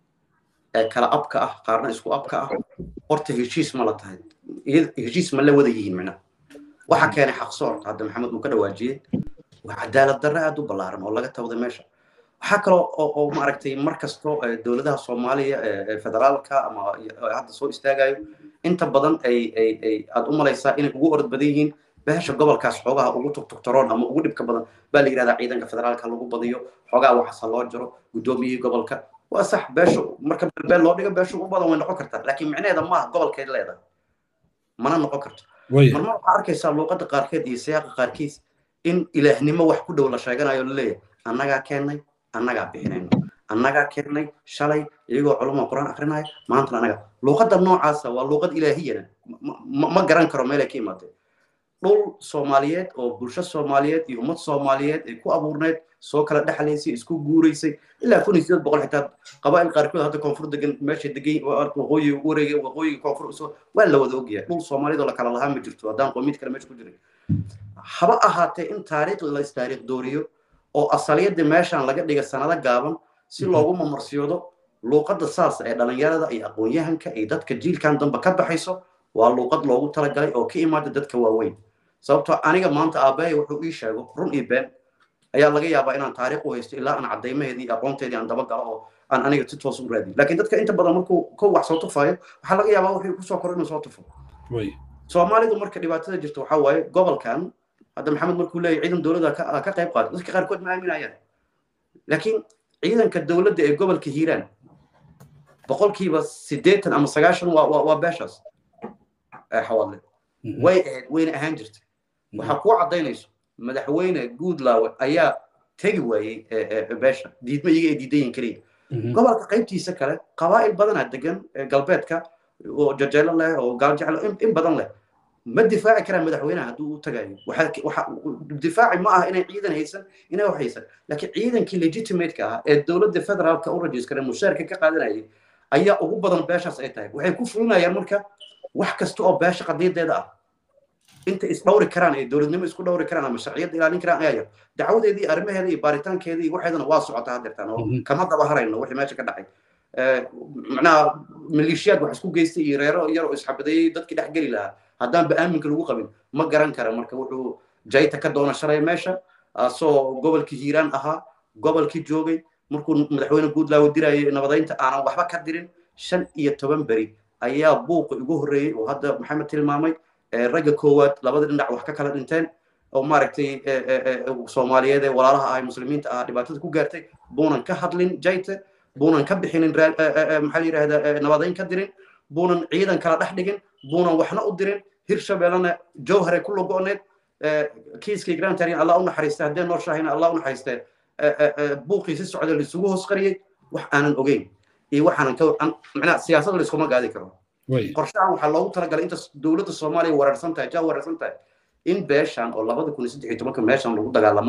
ee kala abka ah qaarna isku abka ah horta heshiis ma la tahay heshiis ma la wada yihiin macnaha waxa keenay xaqsoor hadda maxamed uu ka dhawaajiyey waa cadaalad darre aad u ballaaran oo laga tawday meesha waxaa kaloo oo maaragtay mar kasto dowladaha soomaaliya ee federaalka ama hadda soo istaagayo inta badan ay ay ay aad u malaysaa inay ugu orod badan yihiin beesha gobolkaas xoogaha ugu tugtugtaroon ama ugu dhibka badan baa la yidhahdaa ciidanka federaalka lagu badiyo xoogaha waxaase loo jiro guddoomiyihii gobolka waa sax beesha marka belbeel loo dhigo beesha ugu badan way noqon kartaa laakiin micnaheeda maaha gobolkeed leedahay mana noqon karto marmar waxaa arkaysaa luuqadda qaarkeed iyo siyaaqa qaarkiis in ilaahnimo wax ku dhow la sheeganayo laleeyahay annagaa keennay annagaa bixinayno annagaa keennay shalay iyagoo culamo quraan akrinaya maantana annaga luuqadda noocaasa waa luuqad ilaahiyana ma garan karo meelay ka imaatee dhul soomaaliyeed oo bulsho soomaaliyeed iyo ummad soomaaliyeed ay ku abuurneyd soo kala dhexlaysay isku guuraysay ilaa kun iyo sideed boqol xitaa qabaa'il qaarkood hadda koonfur degan meesha degan waqooyi wareega waqooyiga koonfur waa la wada ogyahay dhul soomaaliyeed oo la kala lahaa ma jirto haddaan qoomiyad kale meesha ku jiray haba ahaatee in taariikh la istaariikh dooriyo oo asaliyadda meeshaan laga dhiga sanado gaaban si loogu mamarsiyoodo luuqadda saas ee dhalinyarada iyo aqoon-yahanka iyo dadka jiilkan dambe ka baxayso waa luuqad loogu talagalay oo ka imaada dadka waaweyn sababtoo aniga maanta aabbahay wuxuu ii sheego run iyo been ayaa laga yaabaa inaan taariikh u haysto ilaa aan caddaymaheedii iyo aqoonteedii aan dabagalo oo aan aniga si toos u raadiyo laakiin dadka inta badan markuu ko wax soo tufayo waxaa laga yaabaa wuxuu kusoo koro inuu soo tufo soomaalidu marka dhibaatada jirta waxaa waaye gobolkan hadda maxamed markuu leeyahy ciidan dowladda ka qayb qaata dadka qaarkood ma aaminayaan laakiin ciidanka dowladda ee gobolka hiiraan boqolkiiba siddeetan ama sagaashan waa beeshaas xawaadle way ahayd wayna ahaan jirtay waxaa kuu caddaynayso madaxweyne guudlaawe ayaa tegi waayey beesha diidma iyaga ay diidan yihin keliya gobolka qaybtiisa kale qabaa'il badanaa degan galbeedka oo jajeelo leh oo gaaljeclo in badan leh ma difaaci karaan madaxweynaha hadduu u tagayo difaaci ma aha inay ciidan haysan inay wax haysan laakiin ciidankii legitimate-ka ah ee dowladda federaalka u rajiskare mushaarka ka qaadanayay ayaa ugu badan beeshaas ay tahay waxay ku fulinayaan marka wax kasta oo beesha qadiyadeeda ah inta isdhowri karaan ee dowladnimo isku dhowri karaan ama sharciyadda ilaalin karaan ayaa yar dacwadeedii arrimaheeda iyo baaritaankeedii waxeedana waa socotaa hadeertaan oo kama daba harayno wixii meesha ka dhacay macnaha maleeshiyaad wax isku geystay iyo reero yar oo isxabadeeyey dadkii dhex geli lahaa haddaanba aaminka lagu qabin ma garan kara marka wuxuu jayta ka doona shalay meesha asoo gobolkii hiiraan ahaa gobolkii joogay markuu madaxweyne guudlaawo dirayay nabadaynta aanan waxba ka dirin shan iyo toban beri ayaa buuqa igu horreeyey oo hadda maxamed tilmaamay ragga koowaad labada dhinac wax ka kala dhinteen oo maaragtay soomaaliyeed ee walaalaha ahay muslimiinta ah dhibaatada ku gaartay buunan ka hadlin jayte buunan ka bixinin maxaa la yidhahdaa nabadayn ka dirin buunan ciidan kala dhex dhigin buunan waxna u dirin hirshabeellena jowhare ku logo'need kiiskii grantarin allah u naxariistay haddee noo shaahina allah u naxariistee buuqii si socda laisugu hoos qariyey wax aanan ogeyn iyo waxaanan ka macnaha siyaasada layskuma gaadi karo qorshahan waxaa loogu talagalay inta dowladda soomaaliya weerarsan tahay jaa weerarsan tahay in beeshan oo labada kun iyo saddex iyo tobanka meeshan lagu dagaalamay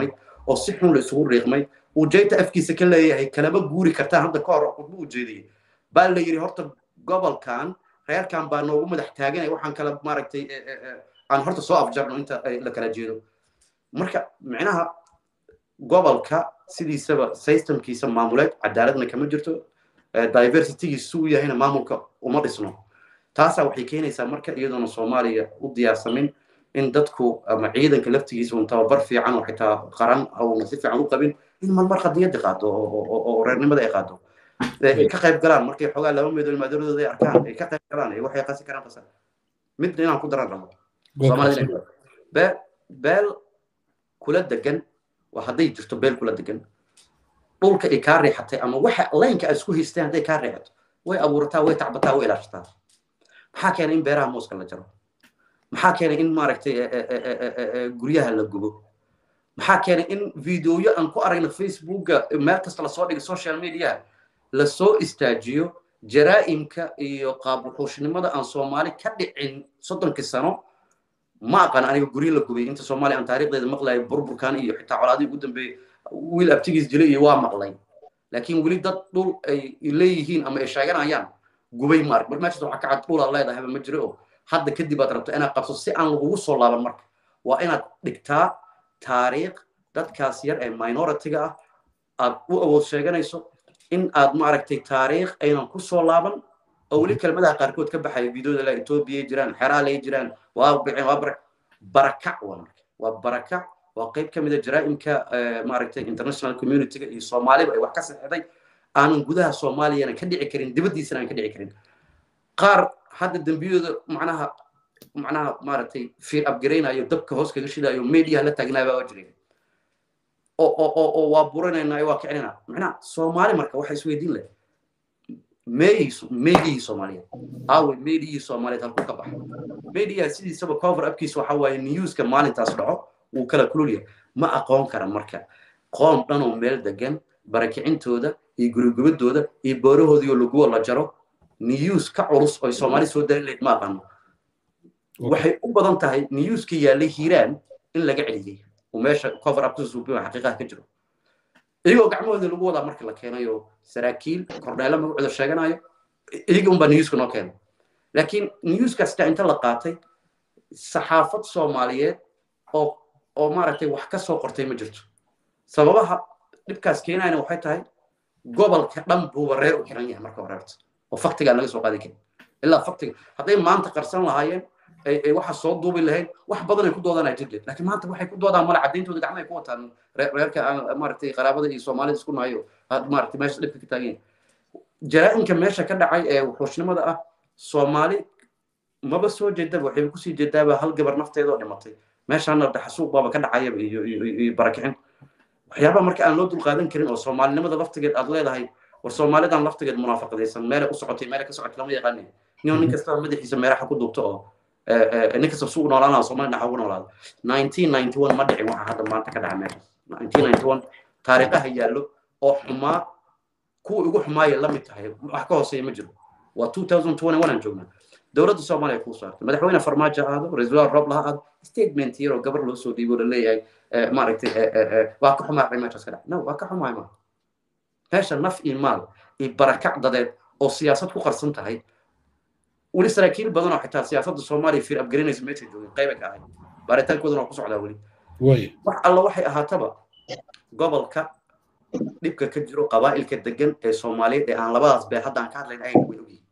oo si xun la isugu riiqmay uu jayta afkiisa ka leeyahay kalama guuri kartaan hadda ka hor khudbo u jeediyey baa la yidhi horta gobolkan reerkan baa noogu madax taaganaya waxaan kala maaragtay aan horta soo afjarno inta la kala jeedo marka micnaha gobolka sidiisaba systemkiisa maamuleed cadaaladna kama jirto diversitygiisu u yahayna maamulka uma dhisno taasaa waxay keenaysaa marka iyadoona soomaaliya u diyaarsamin in dadku ama ciidanka laftigiisa un tababar fiican oo xitaa qaran auna si fiican u qabin in malmar qadiyadda qaado oo reernimada ay qaado ka qayb galaan markay xoogaa laba meedool maadaradooda ay arkaan ay ka qayb galaan waxay qasi karaan qasa mid inaan ku daran rabo soomaalida beel beel kula degan waa hadday jirto beel kula degan dhulka ay kaa riixatay ama waxa laynka aad isku haysteen hadday kaa riixato way abuurataa way tacbataa way ilaashataa maxaa keenay in beeraha mooska la jaro maxaa keenay in maaragtay guryaha la gubo maxaa keenay in videoyo aan ku aragna facebooka meel kasta lasoo dhigay social media lasoo istaajiyo jaraa'imka iyo qaabwuxuushnimada aan soomaali ka dhicin soddonkii sano ma aqaan aniga guryo la gubay inta soomaaliya aan taariikhdeeda maqlayo burburkan iyo xitaa colaadii ugu dambeeyey wiil abtigiis dilay iyo waa maqlay laakiin weli dad dhul ay leeyihiin ama ay sheeganayaan gubay ma arag mar meeshas waxaa ka cad dhulaad leedahayba ma jiro oo hadda kadib aad rabto inaad qabso si aan lagugu soo laaban marka waa inaad dhigtaa taariikh dadkaas yar ee minority-ga ah aad u awood sheeganayso in aad maaragtay taariikh aynan ku soo laaban oo weli kelmadaha qaarkood ka baxaya videoda la etoobiya jiraan xeraalay jiraan waa dhiceen waa bara barakac waa marka waa barakac waa qayb ka mida jaraa'imka maaragtay international community-ga iyo soomaaliba ay wax ka saxeexday aanan gudaha soomaaliyana ka dhici karin dibaddiisana aan ka dhici karin qaar hadda dembiyadooda macnaha macnaha maaragtay fiir abgaraynayo dabka hoos kaga shidayo mediaha la taagnaaba waa jireen oo waa buranayna waa kicinayna macnaha soomaali marka waxa isweydiin leh meeyiisu meediyihii soomaaliyeed aawe meediyihii soomaaliyeed halku ka baxa meediyaha sidiisaba cover upkiisa waxa waaye newska maalintaas dhaco wuu kala kulul yahay ma aqoon kara marka qoom dhanoo meel degan barakicintooda iyo gurigubadooda iyo boorahoodiioo laguwa la jaro news ka culus oy soomaali soo darin lahayd ma aqaano waxay u badan tahay newska yaallay hiiraan in laga celiyey oo meesha cover up kususuubin xaqiiqaha ka jiro iyagoo gacmahooda lagu wadaa marka la keenayo saraakiil korneelo magacooda sheeganayo iyaga unbaa newska noo keenay laakiin newskasta inta la qaatay saxaafad soomaaliyeed oo oo maaragtay wax ka soo qortay ma jirto sababaha dhibkaas keenayana waxay tahay gobolka dhan buuba reer u xiran yahay marka horeerta oo faktigaa laga soo qaadi karin ilaa faktiga hadday maanta qarsan lahaayeen ay waxa soo duubi lahayd wax badan ay ku doodanaa jirleed laakiin maanta waxay ku doodaan male cadayntooda gacma ay ku wataan reerka maaragtay qaraabada iyo soomaalida isku nahayo maaragtay meesha dhibka ka taagan jaraa'imka meesha ka dhacay ee wuxuushnimada ah soomaali maba soo jeedaba waxayba kusii jeedaaba hal gabar nafteedoo dhimatay meeshaana dhaxasuuq baaba ka dhacayaba iyo iyo barakicin waxyaabaha marka aan loo dulqaadan karin oo soomaalinimada laftigeed aad leedahay war soomaalidan laftigeed munaafaqadaysan meelay u socotay meelay ka socotay lama yaqaanin nin nin kastaba madaxiisa meeraxa ku duubto oo nin kasta suuq noolaan lahaa soomaali dhaxa ugu noolaada nineteen ninety one ma dhicin waxa hadda maanta ka dhaca meeshaas nineteen ninety one taariikhaha yaallo oo xumaa kuwa ugu xumaaya la mid tahay wax ka hooseeya ma jiro waa two thousand twenty one aan joognaa dowladda soomaaliya kuu saartay madaxweyne farmaajo ahaado ra-iisul rob laha aado statement yaroo gabar loo soo dhiibo la leeyahay maaragtay waa ka xumaaqay meeshaas ka dhac no waa ka xumaay ma meesha naf iyo maal iyo barakac dadeed oo siyaasad ku qarsan tahay weli saraakiil badan oo xitaa siyaasadda soomaaliya fiir abgarinaysa meeshay joogeen qayba ka ahay baaritaankoodana waa ku socdaa weli wax alla waxay ahaataba gobolka dhibka ka jiro qabaa'ilka degan ee soomaaliyeed ee aan labadaas bee hadda aan ka hadlayn ahayn way ogyihiin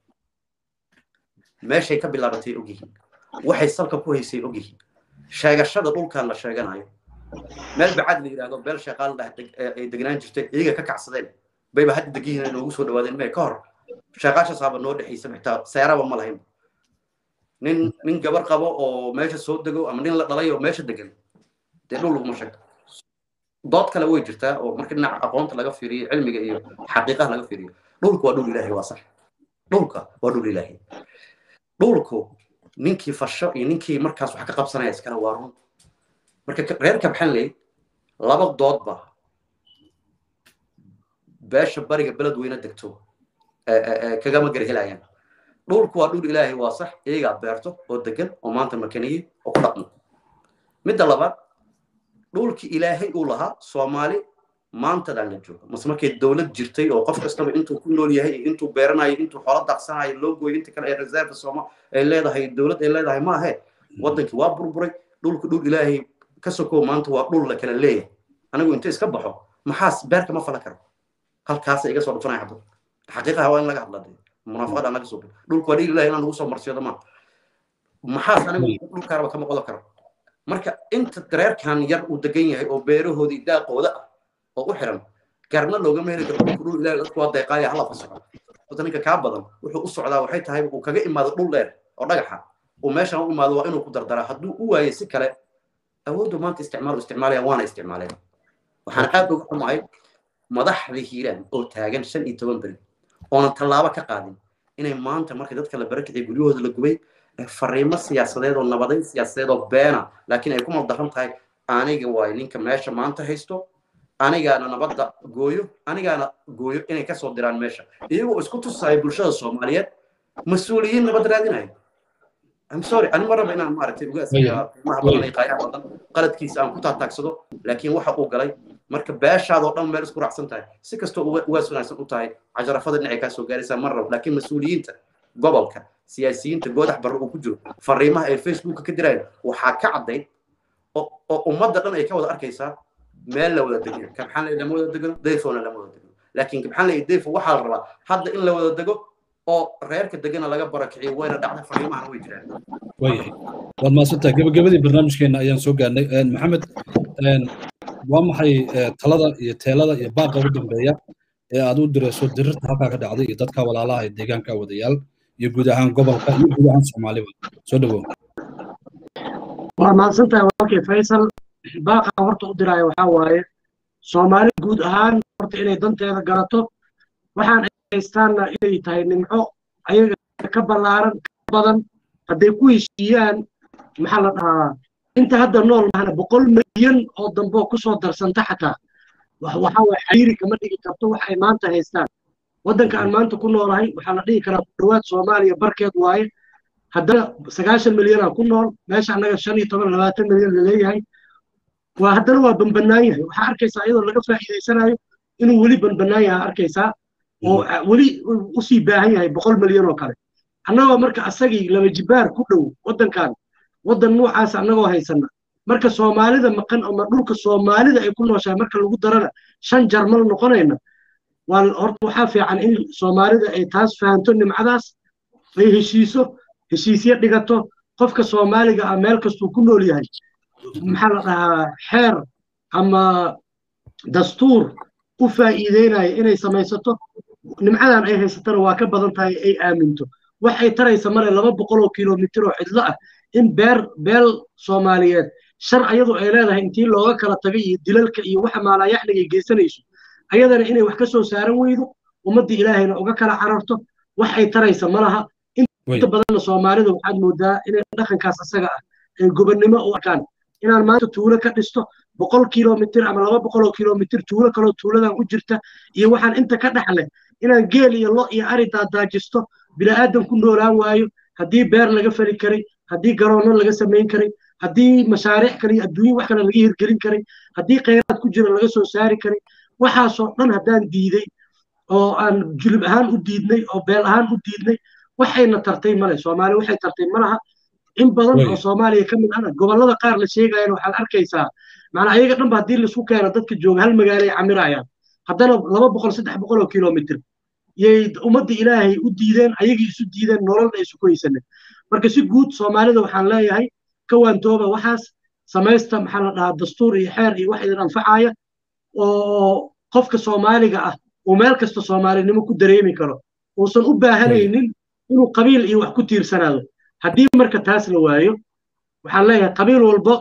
meeshay ka bilaabatay ogyihiin waxay salka ku haysay ogyihiin sheegashada dhulkan la sheeganayo meel bacad la yidhaahdo beel shaqaal dhah ay degnaan jirtay iyaga ka kacsadeen bayba hadda degihiin inoogu soo dhawaadeen mee ka hor sheeqaashasaaba noo dhexaysa xitaa seeraba ma lahayn nin nin gabar qabo oo meesha soo dego ama nin la dhalay oo meesha degan dee dhul laguma sheegto dood kale way jirtaa oo marka dhinaca aqoonta laga fiiriyo cilmiga iyo xaqiiqaha laga fiiriyo dhulka waa dhul ilaahay waa sax dhulka waa dhul ilaahay dhulku ninkii fasho iyo ninkii markaas wax ka qabsanaya iskale waa run marka reer kabxanley laba doodba beesha bariga beled weyne degto kagama garhelayaan dhulku waa dhul ilaahay waa sax iyagaa beerto oo degan oo maanta makaniyey oo ku dhaqmo midda labaad dhulkii ilaahay uu lahaa soomaali maantadaan la joogo mase markay dowlad jirtay oo qof kastaba intuu ku nool yahay intuu beeranayo intuu xoolo daaqsanayo loo gooyo inta kale ee reserve sooma ay leedahay dowlad ay leedahay ma ahe waddankii waa burburay dhulku dhul ilaahay ka sokow maanta waa dhul la kala leeyahay anigu inta iska baxo maxaas beerka ma falan karo halkaasa iga soo dhufanaya xabad xaqiiqaha waa in laga hadla munaafaqada aan laga soo bin dhulku waa dhil ilahay inaan lagu soo marsiyado ma maxaas anigu dhulkaaraba kama qodo karo marka inta dareerkan yar uu degan yahay oo beerahoodii daaqooda ah oo u xiran garna loogama heli karo dhulku dhul ilahay dadku waa deeqaaya hala fasaxo horta ninka kaa badan wuxuu u socdaa waxay tahay uu kaga imaado dhul dheer oo dhagaxa uu meeshan u imaado waa inuu ku dardaraa hadduu u waayo si kale awooddu maanta isticmaal isticmaalaya waana isticmaaleen waxaan aad uga xumahay madaxdii hiiraan oo taagan shan iyo toban beri oonan tallaabo ka qaadin inay maanta marka dadka la barakiciya guryahooda la gubay fariimo siyaasadeed oo nabadayn siyaasadeed oo beena laakiin ay ku maldaran tahay aniga waay ninka meesha maanta haysto anigaana nabadda gooyo anigaana gooyo inay kasoo diraan meesha iyagoo isku tusaya bulshada soomaaliyeed mas-uuliyiin nabad raadinayo I'm sorry ani ma raba inaan maaragtay uga qiimaha badan iyo qaayaha badan qaladkiisa aan ku taataagsado laakiin waxa uu galay marka beeshaadoo dhan meel isku raacsan tahay si kastoo ugaas wanaagsan u tahay cajarafada dhinacay kaa soo gaaraysaa ma rabo laakiin mas-uuliyiinta gobolka siyaasiyiinta goodax barre uu ku jiro fariimaha ay facebooka ka dirayaan waxaa ka caddayd oo ummadda dhan ay ka wada arkaysaa meel la wada degno kabxaan lay lama wada degno dayfona lama wada degno laakiin kabxaan lay dayfo waxaa la rabaa hadda in la wada dego oo reerka degana laga barakiciyo wayna dhacda fariimahana way jiraan waayahay waad mahadsantahay gebagabadii barnaamijkeena ayaan soo gaarnay maxamed waa maxay talada iyo teelada iyo baaqa ugu dambeeya ee aad u dirayso dirirta halkaa ka dhacday iyo dadka walaalaha ee deegaanka wadayaal iyo guud ahaan gobolka iyo guud ahaan soomaaliba soo dhawow waa mahadsantahay walaalkii faysal baaqa horta u diraayo waxaa waaye soomaali guud ahaan horta inay danteeda garato waxaan haystaanna inay tahay nimco ayaga ka ballaaran ka badan hadday ku heshiiyaan maxaa la dhahaa inta hadda nool mahana boqol milyan oo damboo kusoo darsanta xataa waxaa waye xariiri kama dhigi karto wax ay maanta haystaan waddanka aan maanta ku noolahay waxaa la dhihi karaa ku dhowaad soomaaliya barkeed waaye haddana sagaashan milyanaa ku nool meesha annaga shan iyo toban labaatan milyan laleeyahay waa haddana waa banbanaan yahay waxaa arkaysaa iyadoo laga faa'iidaysanayo inuu weli banbanaan yahay arkaysaa oo weli usii baahan yahay boqol milyan oo kale annagoo marka asagii laba jibaar ku dhow waddankan waddan nuucaas annagoo haysana marka soomaalida maqan ama dhulka soomaalida ay ku nooshahay marka lagu darana shan jarmal noqonayna waa horta waxaa fiican in soomaalida ay taas fahanto nimcadaas ay heshiiso heshiisyo dhigato qofka soomaaliga ah meel kastuu ku nool yahay maxaa la dhahaa xeer ama dastuur u faa'iideynaya inay samaysato nimcadan ay haysatana waa ka badan tahay ay aaminto wax ay taraysa male laba boqol oo kilomitir oo cidlo ah in beer beel soomaaliyeed shar ayadu ay leedahay intii looga kala tagay iyo dilalka iyo waxa maalayaxliga ay geysanayso ayadana inay wax ka soo saaran weydo ummaddii ilaahayna uga kala cararto wax ay taraysa ma laha inta badanna soomaalida waxaad moodaa inay dhaqankaas asaga ah ay gobonnimo u arkaan inaan maanta tuulo ka dhisto boqol kilomitir ama laba boqol oo kilomitir tuulo kaloo tuuladan u jirta iyo waxaan inta ka dhexleh inaan geel iyo lo iyo ari daadaajisto bila'aadan ku noolaan waayo haddii beer laga fali karay haddii garoonno laga samayn karay haddii mashaariic kale iyo adduunye wax kale laga hirgelin karay haddii khayraad ku jira laga soo saari karay waxaasoo dhan haddaan diiday oo aan julub ahaan u diidnay oo beel ahaan u diidnay waxayna tartay male soomaaliya waxay tartay malaha in badan oo soomaaliya ka mid ana gobollada qaar la sheegayana waxaad arkaysaa macnaa ayaga dhanba haddii laisku keeno dadka jooga hal magaalo ay camirayaan haddana laba boqol saddex boqol oo kilomitir yay ummadda ilaahay u diideen ayagii isu diideen nololna isu ku haysanen marka si guud soomaalida waxaan leeyahay ka waantooba waxaas samaysta maxaa la dhahaa dastuur iyo xeer iyo wax idin anfacaya oo qofka soomaaliga ah uu meel kasta soomaalinimo ku dareemi karo uusan u baahanaynin inuu qabiil iyo wax ku tiirsanaado haddii marka taas la waayo waxaan leeyahay qabiil walba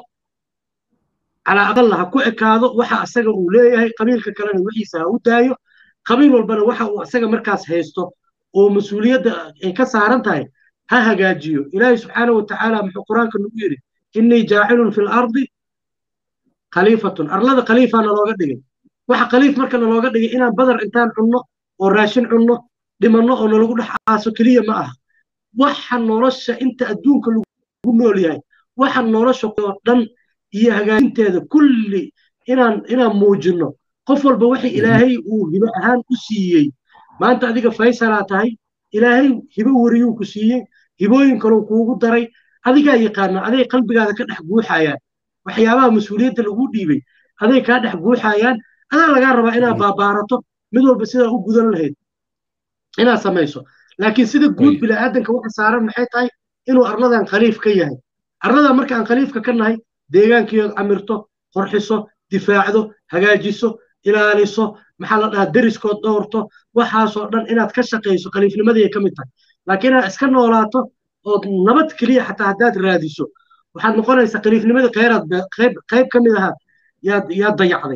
calaa aqalla ha ku ekaado waxa asaga uu leeyahay qabiilka kalena wixiisa ha u daayo qabiil walbana waxa uu asaga markaas haysto oo mas-uuliyadda ay ka saaran tahay ha hagaajiyo ilaahay subxaanahu watacaala muxuu qur-aanka nagu yidhi innii jaacilun fi lardi khaliifatun arlada khaliifaa nalooga dhigay waxa khaliif marka nalooga dhigay inaan badar intaan cunno oo raashin cunno dhimanno oo nalagu dhex aaso keliya ma aha waxa nolosha inta adduunka lagu nool yahay waxa nolosha oo dhan iyo hagaajinteeda kulli inaan inaan muujinno qof walba wixii ilaahay uu hibo ahaan u siiyey maanta adiga faysalaa tahay ilaahay hibo weriyuu ku siiyey hibooyin kaleu kuugu daray adigaa yaqaana aday qalbigaada ka dhex guuxayaan waxyaabaha mas-uuliyadda lagu dhiibay aday kaa dhex guuxayaan adaa lagaa rabaa inaad baabaarato mid walba sidaa u gudan lahayd inaad samayso laakiin sida guud bila'aadanka waxa saaran maxay tahay inuu arladan khaliif ka yahay arladan markaan khaliifka ka nahay deegaankiyood camirto qorxiso difaacdo hagaajiso ilaaliso maxaa la dhahaa deriskood dhowrto waxaasoo dhan inaad ka shaqayso khaliifnimadii ka mid tahay laakiin inaad iska noolaato ood nabad keliya xataa haddaad raadiso waxaad noqonaysaa khaliifnimadii kheyraad qayb qayb ka mid ahaa yaad yaad dayacday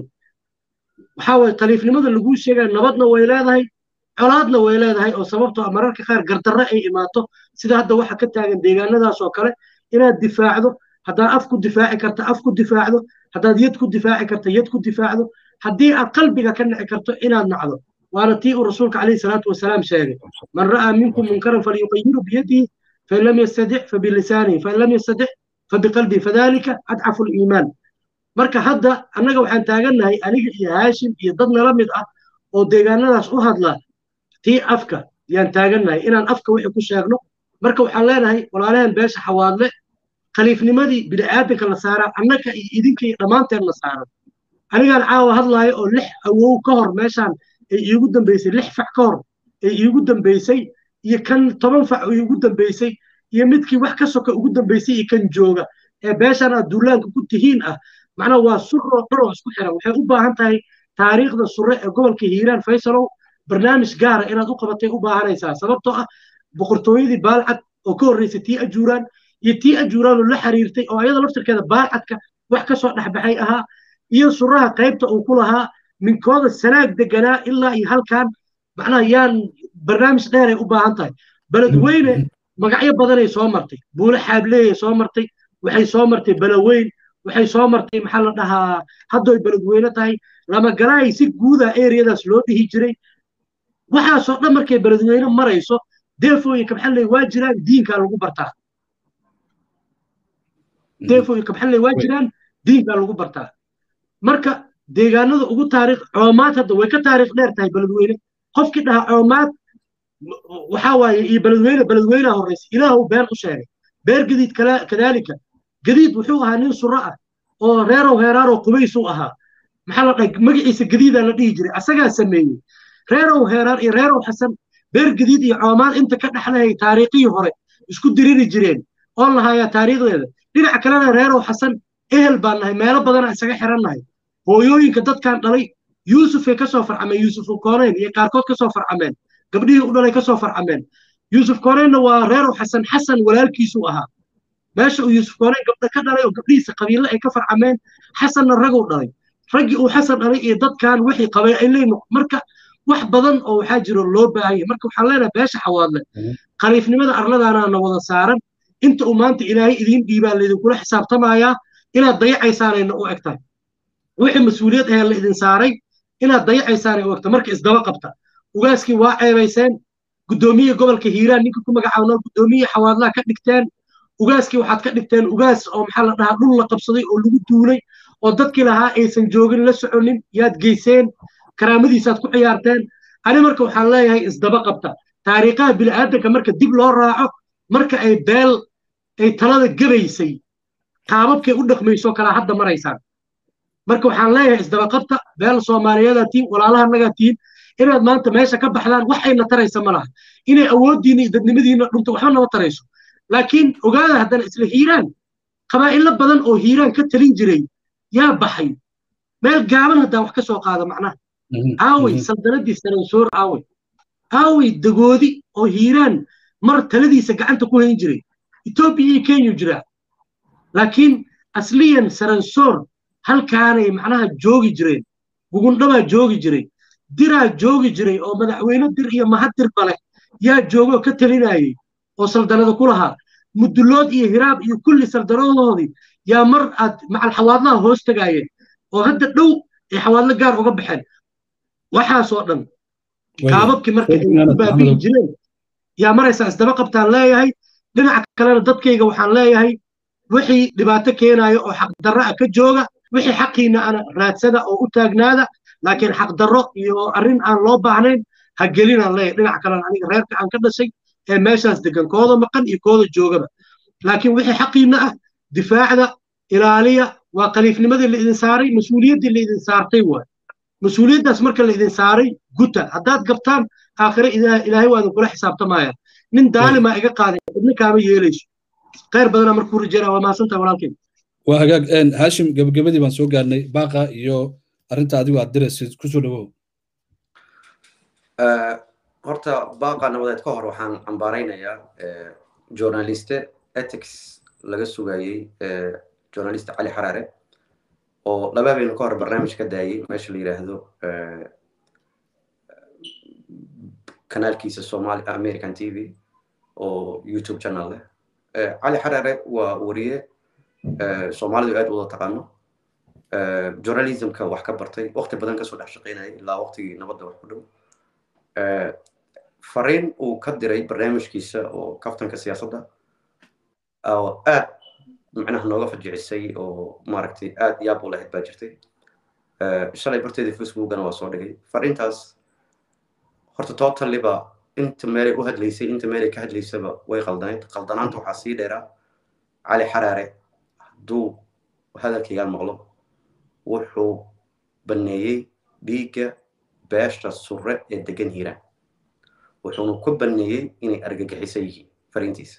waxaa waye khaliifnimada laguu sheegaya nabadna way leedahay colaadna way leedahay oo sababtoo mararka qaar gardarre ay imaato sida hadda waxa ka taagan deegaanadaas oo kale inaad difaacdo haddaad af ku difaaci karta af ku difaacdo haddaad yad ku difaaci karta yad ku difaacdo haddii aad qalbiga ka nici karto inaad nacdo waana tii uu rasuulka calayhi salaatu wasalaam sheegay man ra'aa minkum munkaran falyuqayiru biyadihi fain lam yastadic fabilisaanihi fain lam yastadic fabiqalbihi fadalika adcafu liimaan marka hadda annaga waxaan taagannahay aniga iyo haashim iyo dad nala mid ah oo deegaanadaas u hadla tii afka yaan taagannahay inaan afka wixii ku sheegno marka waxaan leenahay walaalahan beesha xawaadle khaliifnimadii bini'aadanka la saaraa annaga iyo idinka iyo dhammaanteen la saaran anigaan caawa hadlaayo oo lix awow ka hor meeshaan ay iigu dambaysay lix fac ka hor ay iigu dambaysay iyo kan toban fac iigu dambaysay iyo midkii wax ka soka ugu dambaysay iyo kan jooga ee beeshaan aad duulaanka ku tihiin ah macnaha waa suroo dharoo isku xiran waxay u baahan tahay taariikhda sure ee gobolka hiiraan faysalow barnaamij gaara inaad u qabatay u baahanaysaa sababtoo ah boqortooyadii baalcad oo ka horreysay tii ajuuraan iyo tii ajuuraan oo la xiriirtay oo ayada laftirkeeda baalcadka wax ka soo dhexbaxay ahaa iyo suraha qaybta uu ku lahaa minkooda sanaag deganaa ilaa iyo halkan macnaha yaan barnaamij dheeray u baahan tahay beledweyne magacyo badanay soo martay buule xaableeyay soo martay waxay soo martay beleweyn waxay soo martay maxaa la dhahaa haddoy beledweyne tahay lamagalaay si guuda ereyadaas loo dhihi jiray waxaasoo dhan markay beledweyne marayso deefooyinka maxaa leey waa jiraan diinkaa lagu bartaa deefooyinka maxaa leey waa jiraan diinkaa lagu bartaa marka deegaanada ugu taariikh coomaad hadda way ka taariikh dheer tahay beledweyne qofkii dhahaa coomaad waxaa waaye iyo beledweyne beledweynaha horreysa ilaahu been u sheegay beer gadiid kadaalika gadiid wuxuu ahaa nin suro ah oo reerow heeraaroo qubaysuu ahaa maxaa la dhahay magaciisa gadiidaa la dhihi jiray asagaa sameeyey reerow heeraar iyo reerow xasan beer gadiid iyo coomaan inta ka dhexlahay taariikhihii hore isku diriri jireen oon lahayaa taariikhdeeda dhinaca kalena reerow xasan ehel baan nahay meelo badana isaga xiran nahay hooyooyinka dadkan dhalay yuusufay kasoo farcameen yuusuf kooneyn iyo qaarkood kasoo farcameen gabdhihii u dhalay kasoo farcameen yuusuf kooneynna waa reerow xasan xasan walaalkiisuu ahaa meesha uu yuusuf kooneyn gabdha ka dhalay oo gabdhihiisa qabiille ay ka farcameen xasanna raguu dhalay raggii uu xasan dhalay iyo dadkan wixii qabay ay leeyihin marka wax badan oo waxaa jiro loo baahanya marka waxaan leenahay beesha xawaadle khaliifnimada arladaana na wada saaran inta uu maanta ilaahay idiin dhiibaa laydinkula xisaabtamayaa inaad dayacaysaanayna u eg tahay wixii mas-uuliyad ahee la idin saaray inaad dayacaysaanay u egta marka isdaba qabta ugaaskii waa ceebayseen guddoomiye gobolka hiiraan ninka ku magacaabnoo guddoomiye xawaadlaha ka dhigteen ugaaskii waxaad ka dhigteen ugaas oo maxaa la dhahaa dhul la qabsaday oo lagu duulay oo dadkii lahaa aysan joogin la soconin yaad geyseen karaamadiisaad ku ciyaarteen ani marka waxaan leeyahay isdaba qabta taariikhaha bini'aadanka marka dib loo raaco marka ay beel ay talada gabaysay qaababkay u dhaqmayso kalaa hadda maraysaan marka waxaan leeyahay isdaba qabta beel soomaaliyadaa tihin walaalahanagaa tihin inaad maanta meesha ka baxdaan wax ayna taraysa ma laha inay awooddiina iyo dadnimadiina dhunto waxba nama tarayso laakiin ogaada haddana isla hiiraan qabaa'ilo badan oo hiiraan ka talin jiray yaa baxay meel gaaban haddaa wax ka soo qaada macnaha aawey saldanadii saransoor aawey aawey dagoodi oo hiiraan mar taladiisa gacanta ku hayn jiray etoobiya iyo kenya jiraa laakiin asliyan saransoor halkaanay macnaha joogi jireen gugundhabaa joogi jiray diraa joogi jiray oo madaxweyne dir iyo mahaddirba leh yaa joogoo ka talinayay oo saldanada ku lahaa mudulood iyo hiraab iyo kulli saldanadoodii yaa mar aad macal xawaadlaha hoos tagaayeen oo hadda dhow ay xawaadlo gaar uga baxeen waxaasoo dhan qaababkii marka ay ku baabi'i jireen yaa maraysaa isdaba qabtaan leeyahay dhinaca kalena dadkayga waxaan leeyahay wixii dhibaato keenayo oo xaqdarro ah ka jooga wixii xaqiina ana raadsada oo u taagnaada laakiin xaqdarro iyo arrin aan loo baahnayn ha gelinaan leeyahay dhinac kalena aniga reerka aan ka dhashay ee meeshaas degan kooda maqan iyo kooda joogaba laakiin wixii xaqiina ah difaacda ilaaliya waa khaliifnimadii la idin saaray mas-uuliyaddii la idin saartay waay mas-uuliyaddaas marka la idin saaray guta haddaad gabtaan aakhire ilaahay waa idinkula xisaabtamaya nin daalima iga qaaday cidna kaama yeelayso khayr badana markuu rajeynaa waa mahadsantaha walaalkeen waa hagaag haashim gebagabadii baan soo gaarnay baaqa iyo arrinta adigu aad diraysid kusoo dhawow horta baaqa nabadeed ka hor waxaan cambaaraynayaa journaliste ethics laga sugayey journaliste cali xaraare oo laba habeen ka hor barnaamij ka daayey meesha la yidhaahdo kanaalkiisa somali american t v oo youtube channel leh cali xaraare waa wariye soomaalidu aad wada taqaano journalismka wax ka bartay waqti badan kasoo dhex shaqaynayay ilaa waqtigii nabadda wax ku dhow fariin uu ka diray barnaamijkiisa oo kaftanka siyaasadda oo aad macnaha nooga fajicisay oo maaragtay aad yaab u lahayd baa jirtay shalay barteedii facebookana waa soo dhigay fariintaas horta totaliba inta meelay u hadlaysay inta meelay ka hadlaysaba way qaldanayd qaldanaanta waxaa sii dheeraa cali xaraare hadduu hadalkaygaan maqlo wuxuu banneeyey dhiigga beesha surre ee degan hiiraan wuxuuna ku banneeyey inay argagixisan yihiin fariintiisa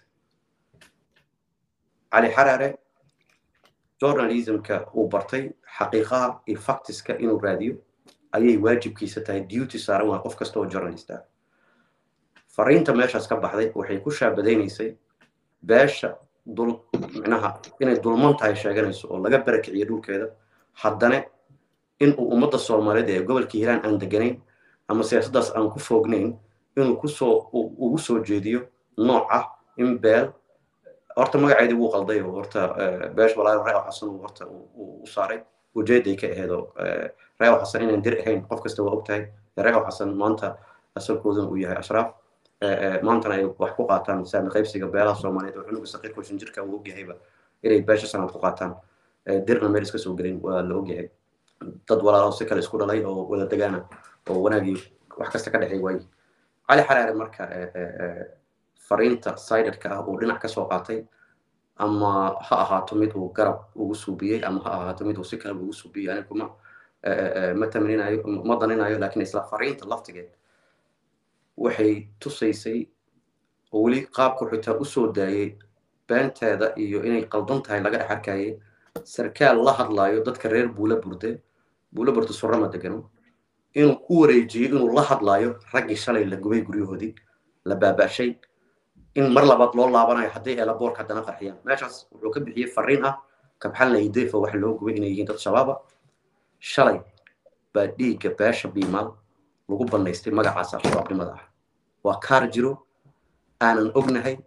cali xaraare journalismka uu bartay xaqiiqaha iyo factiska inuu raadiyo ayay waajibkiisa tahay duty saaran waa qof kasta oo journalist ah fariinta meeshaas ka baxday waxay ku shaabadaynaysay beesha dul micnaha inay dulman tahay sheeganayso oo laga barakiciyo dhulkeeda haddana in uu ummadda soomaaliyeed ee gobolka hiiraan aan deganayn ama siyaasaddaas aan ku foognayn inuu kusoo ugu soo jeediyo nooc ah in beel horta magaceedii wuu qalday oo horta beesh walaayo reew xasan uu horta u saaray ujeeday ka aheedoo reew xasan inaan dir ahayn qof kasta waa ogtahay reew xasan maanta asalkooduna uu yahay ashraaf maantana ay wax ku qaataan saami qaybsiga beelaha soomaaliyeed oo cunuga saqiirka shinjirka uu ogyahayba inay beesha sanaad ku qaataan dirna meel iska soo gelin waa la ogyahay dad walaalo si kale isku dhalay oo wada degaana oo wanaagii wax kasta ka dhexay waayi cali xaraare marka fariinta siderka ah uu dhinac ka soo qaatay ama ha ahaato mid uu garab ugu suubiyey ama ha ahaato mid uu si kale ugu suubiyey ani kuma ma tamaninayo ma daninayo lakin isla fariinta laftigeed waxay tusaysay oo weli qaabku xitaa usoo daayey beenteeda iyo inay qaldan tahay laga dhex arkayay sarkaal la hadlayo dadka reer buula burde buula burde surama degano inuu ku wareejiyey inuu la hadlayo raggii shalay la gubay guryahoodii la baaba'shay in mar labaad loo laabanayo hadday eelaboorka haddana qarxiyaan meeshaas wuxuu ka bixiyey fariin ah kabxalna ideefa wax loo gubay inay yihiin dad shabaaba shalay baa dhiigga beesha biimaal lagu bannaystay magacaas al-shabaabnimada ah waa kaar jiro aanan ognahay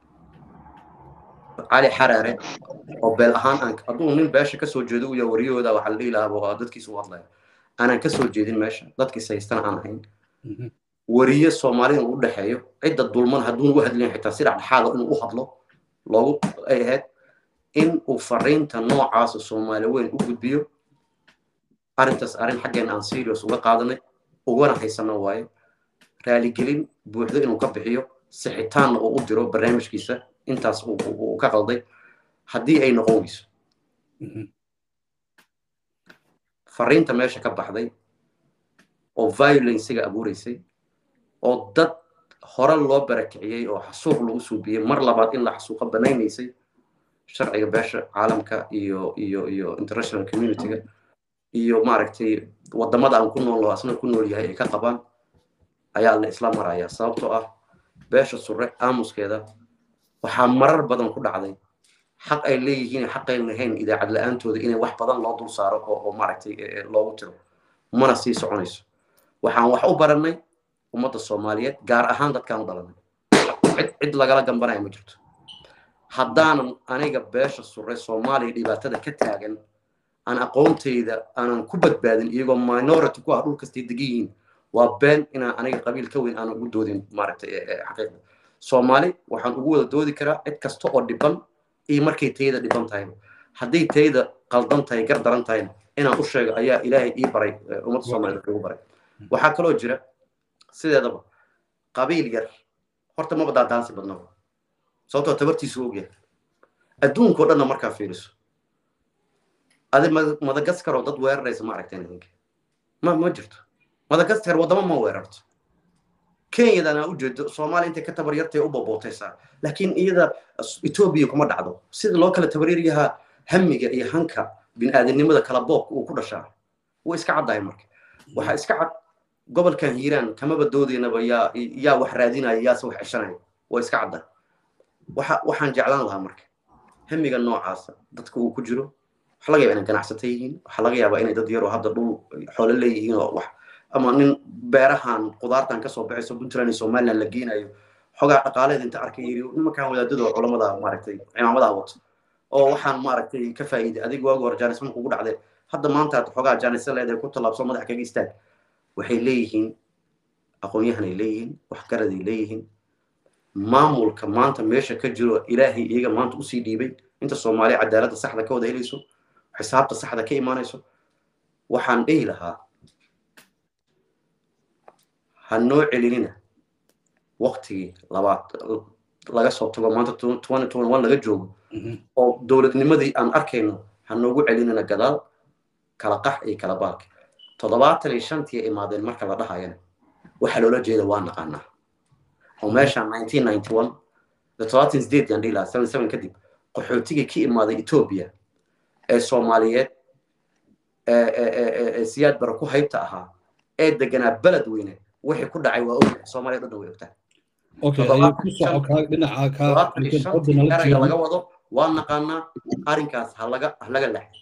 cali xaraare oo beel ahaan aan hadduu nin beesha kasoo jeedo uya waryahooda waxaa la dhihi lahaa waa dadkiisa u hadlaya aanan kasoo jeedin meesha dadkiis haystana aan ahayn wariye soomaalida u dhexeeyo cidda dulman hadduun u hadlayn xitaa si dhexdhexaada inuu u hadlo loogu ay ahayd in uu fariinta noocaasa soomaali weyn u gudbiyo arrintaas arrin xaggeen aan serious uga qaadanay ugana haysano waaye raaligelin buuxdo inuu ka bixiyo sixitaanna uu u diro barnaamijkiisa intaas uu ka qalday haddii ay noqon weyso fariinta meesha ka baxday oo violencega abuureysay oo dad hore loo barakiciyey oo xasuuq lagu suubiyey mar labaad in la xasuuqa banaynaysay sharciga beesha caalamka iyo iyo iyo international communityga iyo maaragtay wadamada aan ku nool asna ku nool yahay ay ka qabaan ayaa la isla maraya sababtoo ah beesha sure aamuskeeda waxaa marar badan ku dhacday xaq ay leeyihiin xaqayn lahayn idaacad la-aantooda inay wax badan loo dul saaro oo maaragtay loogu tiro mana sii soconayso waxaan wax u barannay ummadda soomaaliyeed gaar ahaan dadkaan u dhalanay cid cid lagala gambanaya ma jirto haddaanan aniga beesha sure soomaaliya dhibaatada ka taagan aan aqoontayda aanan ku badbaadin iyagoo minority ku ah dhul kastay degan yihiin waa been inaan aniga qabiil ka weyn aanan ugu doodin maaragtay xaqiiqda soomaali waxaan ugu wada doodi karaa cid kasta oo dhiban iyo markay tayada dhiban tahay hadday tayada qaldan tahay gar daran tahayna inaan u sheego ayaa ilaahay ii baray ummadda soomaaliyeed ugu baray waxaa kaloo jira sideedaba qabiil yar horta maba daadaansi badnaba sababtoo tabartiisu ogyahay adduunkao dhanna markaa fiiriso adi madagaskar oo dad weeraraysa ma aragteen idinka ma ma jirto madagaskar waddamo ma weerarto kenyadana ujeedo soomaaliya intay ka tabar yartay u bobootaysaa laakiin iyada etoobiya kuma dhacdo sida loo kala tabaryaryahaa hamiga iyo hanka bini'aadanimada kala boobka uu ku dhashaa way iska caddahay marka waxaa iska cad gobolkan hiiraan kamaba doodaynaba yaa yaa wax raadinaya yaase wax ceshanaya waa iska cadda waxa waxaan jeclaan lahaa marka hamiga noocaasa dadka uu ku jiro waxaa laga yaaba inay ganacsata yihiin waxaa laga yaabaa inay dad yaroo hadda dhul xoolo leeyihiin oo wax ama nin beerahan qudaartan kasoo baxayso puntland iyo somaliland la geenayo xogaa dhaqaaleed inta arkay yiri nimankan wadaadada culamada maaragtay cimaamadaha wato oo waxaan maaragtay ka faa'iiday adiga waagi hore jaanisman kugu dhacday hadda maanta aad xogaa jaanisa leedahay ku tallaabso madax kaga istaag waxay leeyihiin aqoon-yahanay leeyihiin waxgaraday leeyihiin maamulka maanta meesha ka jiro ilaahay iyaga maanta usii dhiibay inta soomaaliya cadaaladda saxda ka wada helayso xisaabta saxda ka imaanayso waxaan dhihi lahaa ha noo celinina waktigii labaad laga soo tago maanta laga joogo oo dowladnimadii aan arkayno ha noogu celinina gadaal kala qax iyo kala baalka toddobaatan iyo shantii imaadeen marka la dhahayana waxaa loola jeeda waa naqaanaa oo meeshaan nineteen ninety one toddobaatan sideed yaan dhihi lahaa seven seven kadib qaxootigii ka imaaday etoobiya ee soomaaliyeed ee siyaad bara ku haybta ahaa ee deganaa beled weyne wixii ku dhacay waa ogyahay soomaaliya dhan way ogtahay erayga laga wado waa naqaanaa arrinkaas ha laga ha laga lex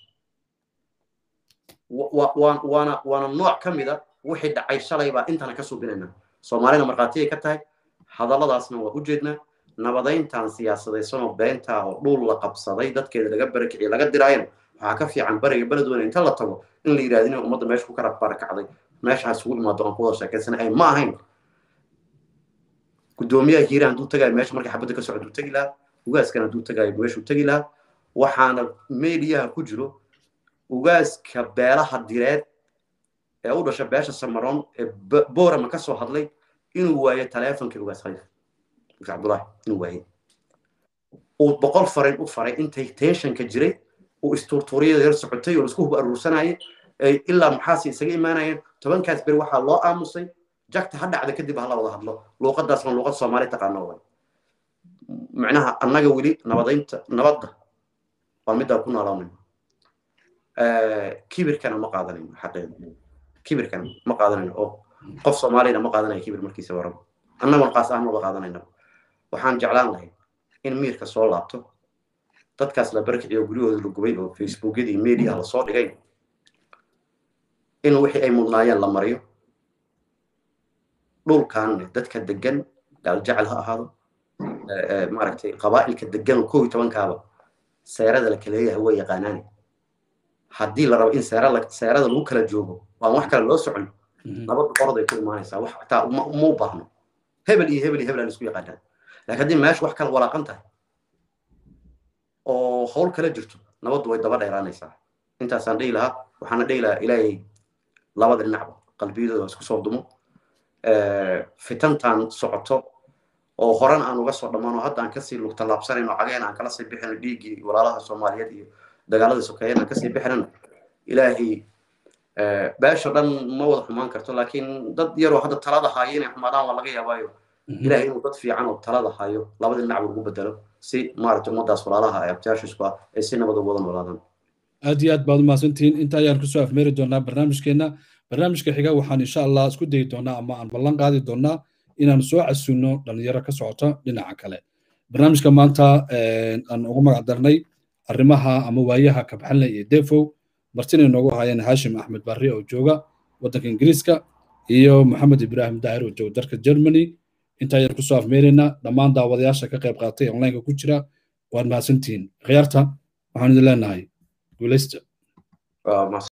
waana waana nooc ka mida wixii dhacay shalay baa intana ka subinayna soomaalina markhaatiyay ka tahay hadalladaasna waa u jeednaa nabadayntan siyaasadaysanoo beentaa oo dhul la qabsaday dadkeeda laga barakiciye laga diraayana waxaa ka fiican bariga beledweyne inta la tago in la yidhahdo inay ummadda meesha ku kala barakacday meeshaas ugu imaado aan ku wada sheekaysana ay ma ahayn guddoomiyaha hiiraan hadduu tagayo meesha markay xabadda ka socdo tegi lahaa ugaaskana hadduu tagayo meeshuu tegi lahaa waxaana meediyaha ku jiro ugaaska beelaha direed ee u dhasha beesha samaroon ee boorama ka soo hadlay inuu waayo taleefonkii ugaas khaliif ugaas cabdullaahi inuu waayey uu boqol farin u faray intay teeshanka jiray uu istuurtuuriyada yar socotay oo isku hub aruursanayay ilaa maxaasi isaga imaanayeen tobankaas beri waxaa loo aamusay jagta ha dhacda kadib hala wada hadlo luuqadaasna luuqad soomaali taqaano way macnaha annaga weli nabadaynta nabadda waa middaa ku noolaanayno kibirkana ma qaadanayno xaqeeda kibirkana ma qaadanayno oo qof soomaaliyana ma qaadanayo kibir markiisa waraba annaguna qaas ahaan maba qaadanayna waxaan jeclaan lahay in miirka soo laabto dadkaas la barkiciyo guryahooda la gubay oo facebookyadii media la soo dhigay in wixii ay mudnaayeen la mariyo dhulkan dadka degan gaaljecel ha ahaado maaragtay qabaa'ilka degan koob iyo tobankaaba seerada la kaleeyahay way yaqaanaani haddii la rabo in seerada lagu kala joogo waan wax kale loo socon nabadda qoroday ku imaanaysaa wax taa ma u baahno hebel iyo hebel iyo hebel aan isku yaqaanaan laakiin haddii meesha wax kala walaaqan tahay oo hawl kala jirto nabaddu way daba dheeraanaysaa intaasaan dhihi lahaa waxaana dhihi lahaa ilaahay labada dhinacba qalbiyadooda isku soo dumo fitantan socoto oo horan aan uga soo dhammaano hadda aan kasii lugtallaabsanayno cageen aan kala sii bixino dhiiggii walaalaha soomaaliyeed iyo dagaaladii sokeeyeen aan kasii bixinano ilaahay beesha dhan ma wada xumaan karto laakiin dad yaroo hadda talada haayo inay xumaadaan waa laga yaabaayo ilaahay inuu dad fiican oo talada hayo labada dhinac ugu bedelo si maaragtay ummadaas walaalaha ee abtiyaashiisku ah ay si nabad ugu wada noolaadaan aad iyo aad baad umahadsantihiin inta ayaan kusoo afmeeri doonaa barnaamijkeenna barnaamijka xiga waxaan insha allah isku dayi doonaa ama aan ballan qaadi doonaa inaan soo casuulno dhalinyaro ka socota dhinaca kale barnaamijka maanta aan ugu magac darnay arrimaha ama waayaha kabxanle iyo defow martina inoogu haayeen haashim axmed barri oo jooga waddanka ingiriiska iyo maxamed ibraahim daahir oo jooga dalka germany inta ayaan kusoo afmeeraynaa dhammaan daawadayaasha ka qayb qaatay onlineka ku jira waad mahadsantihiin khiyaarta waxaan idin leenahay guulaysta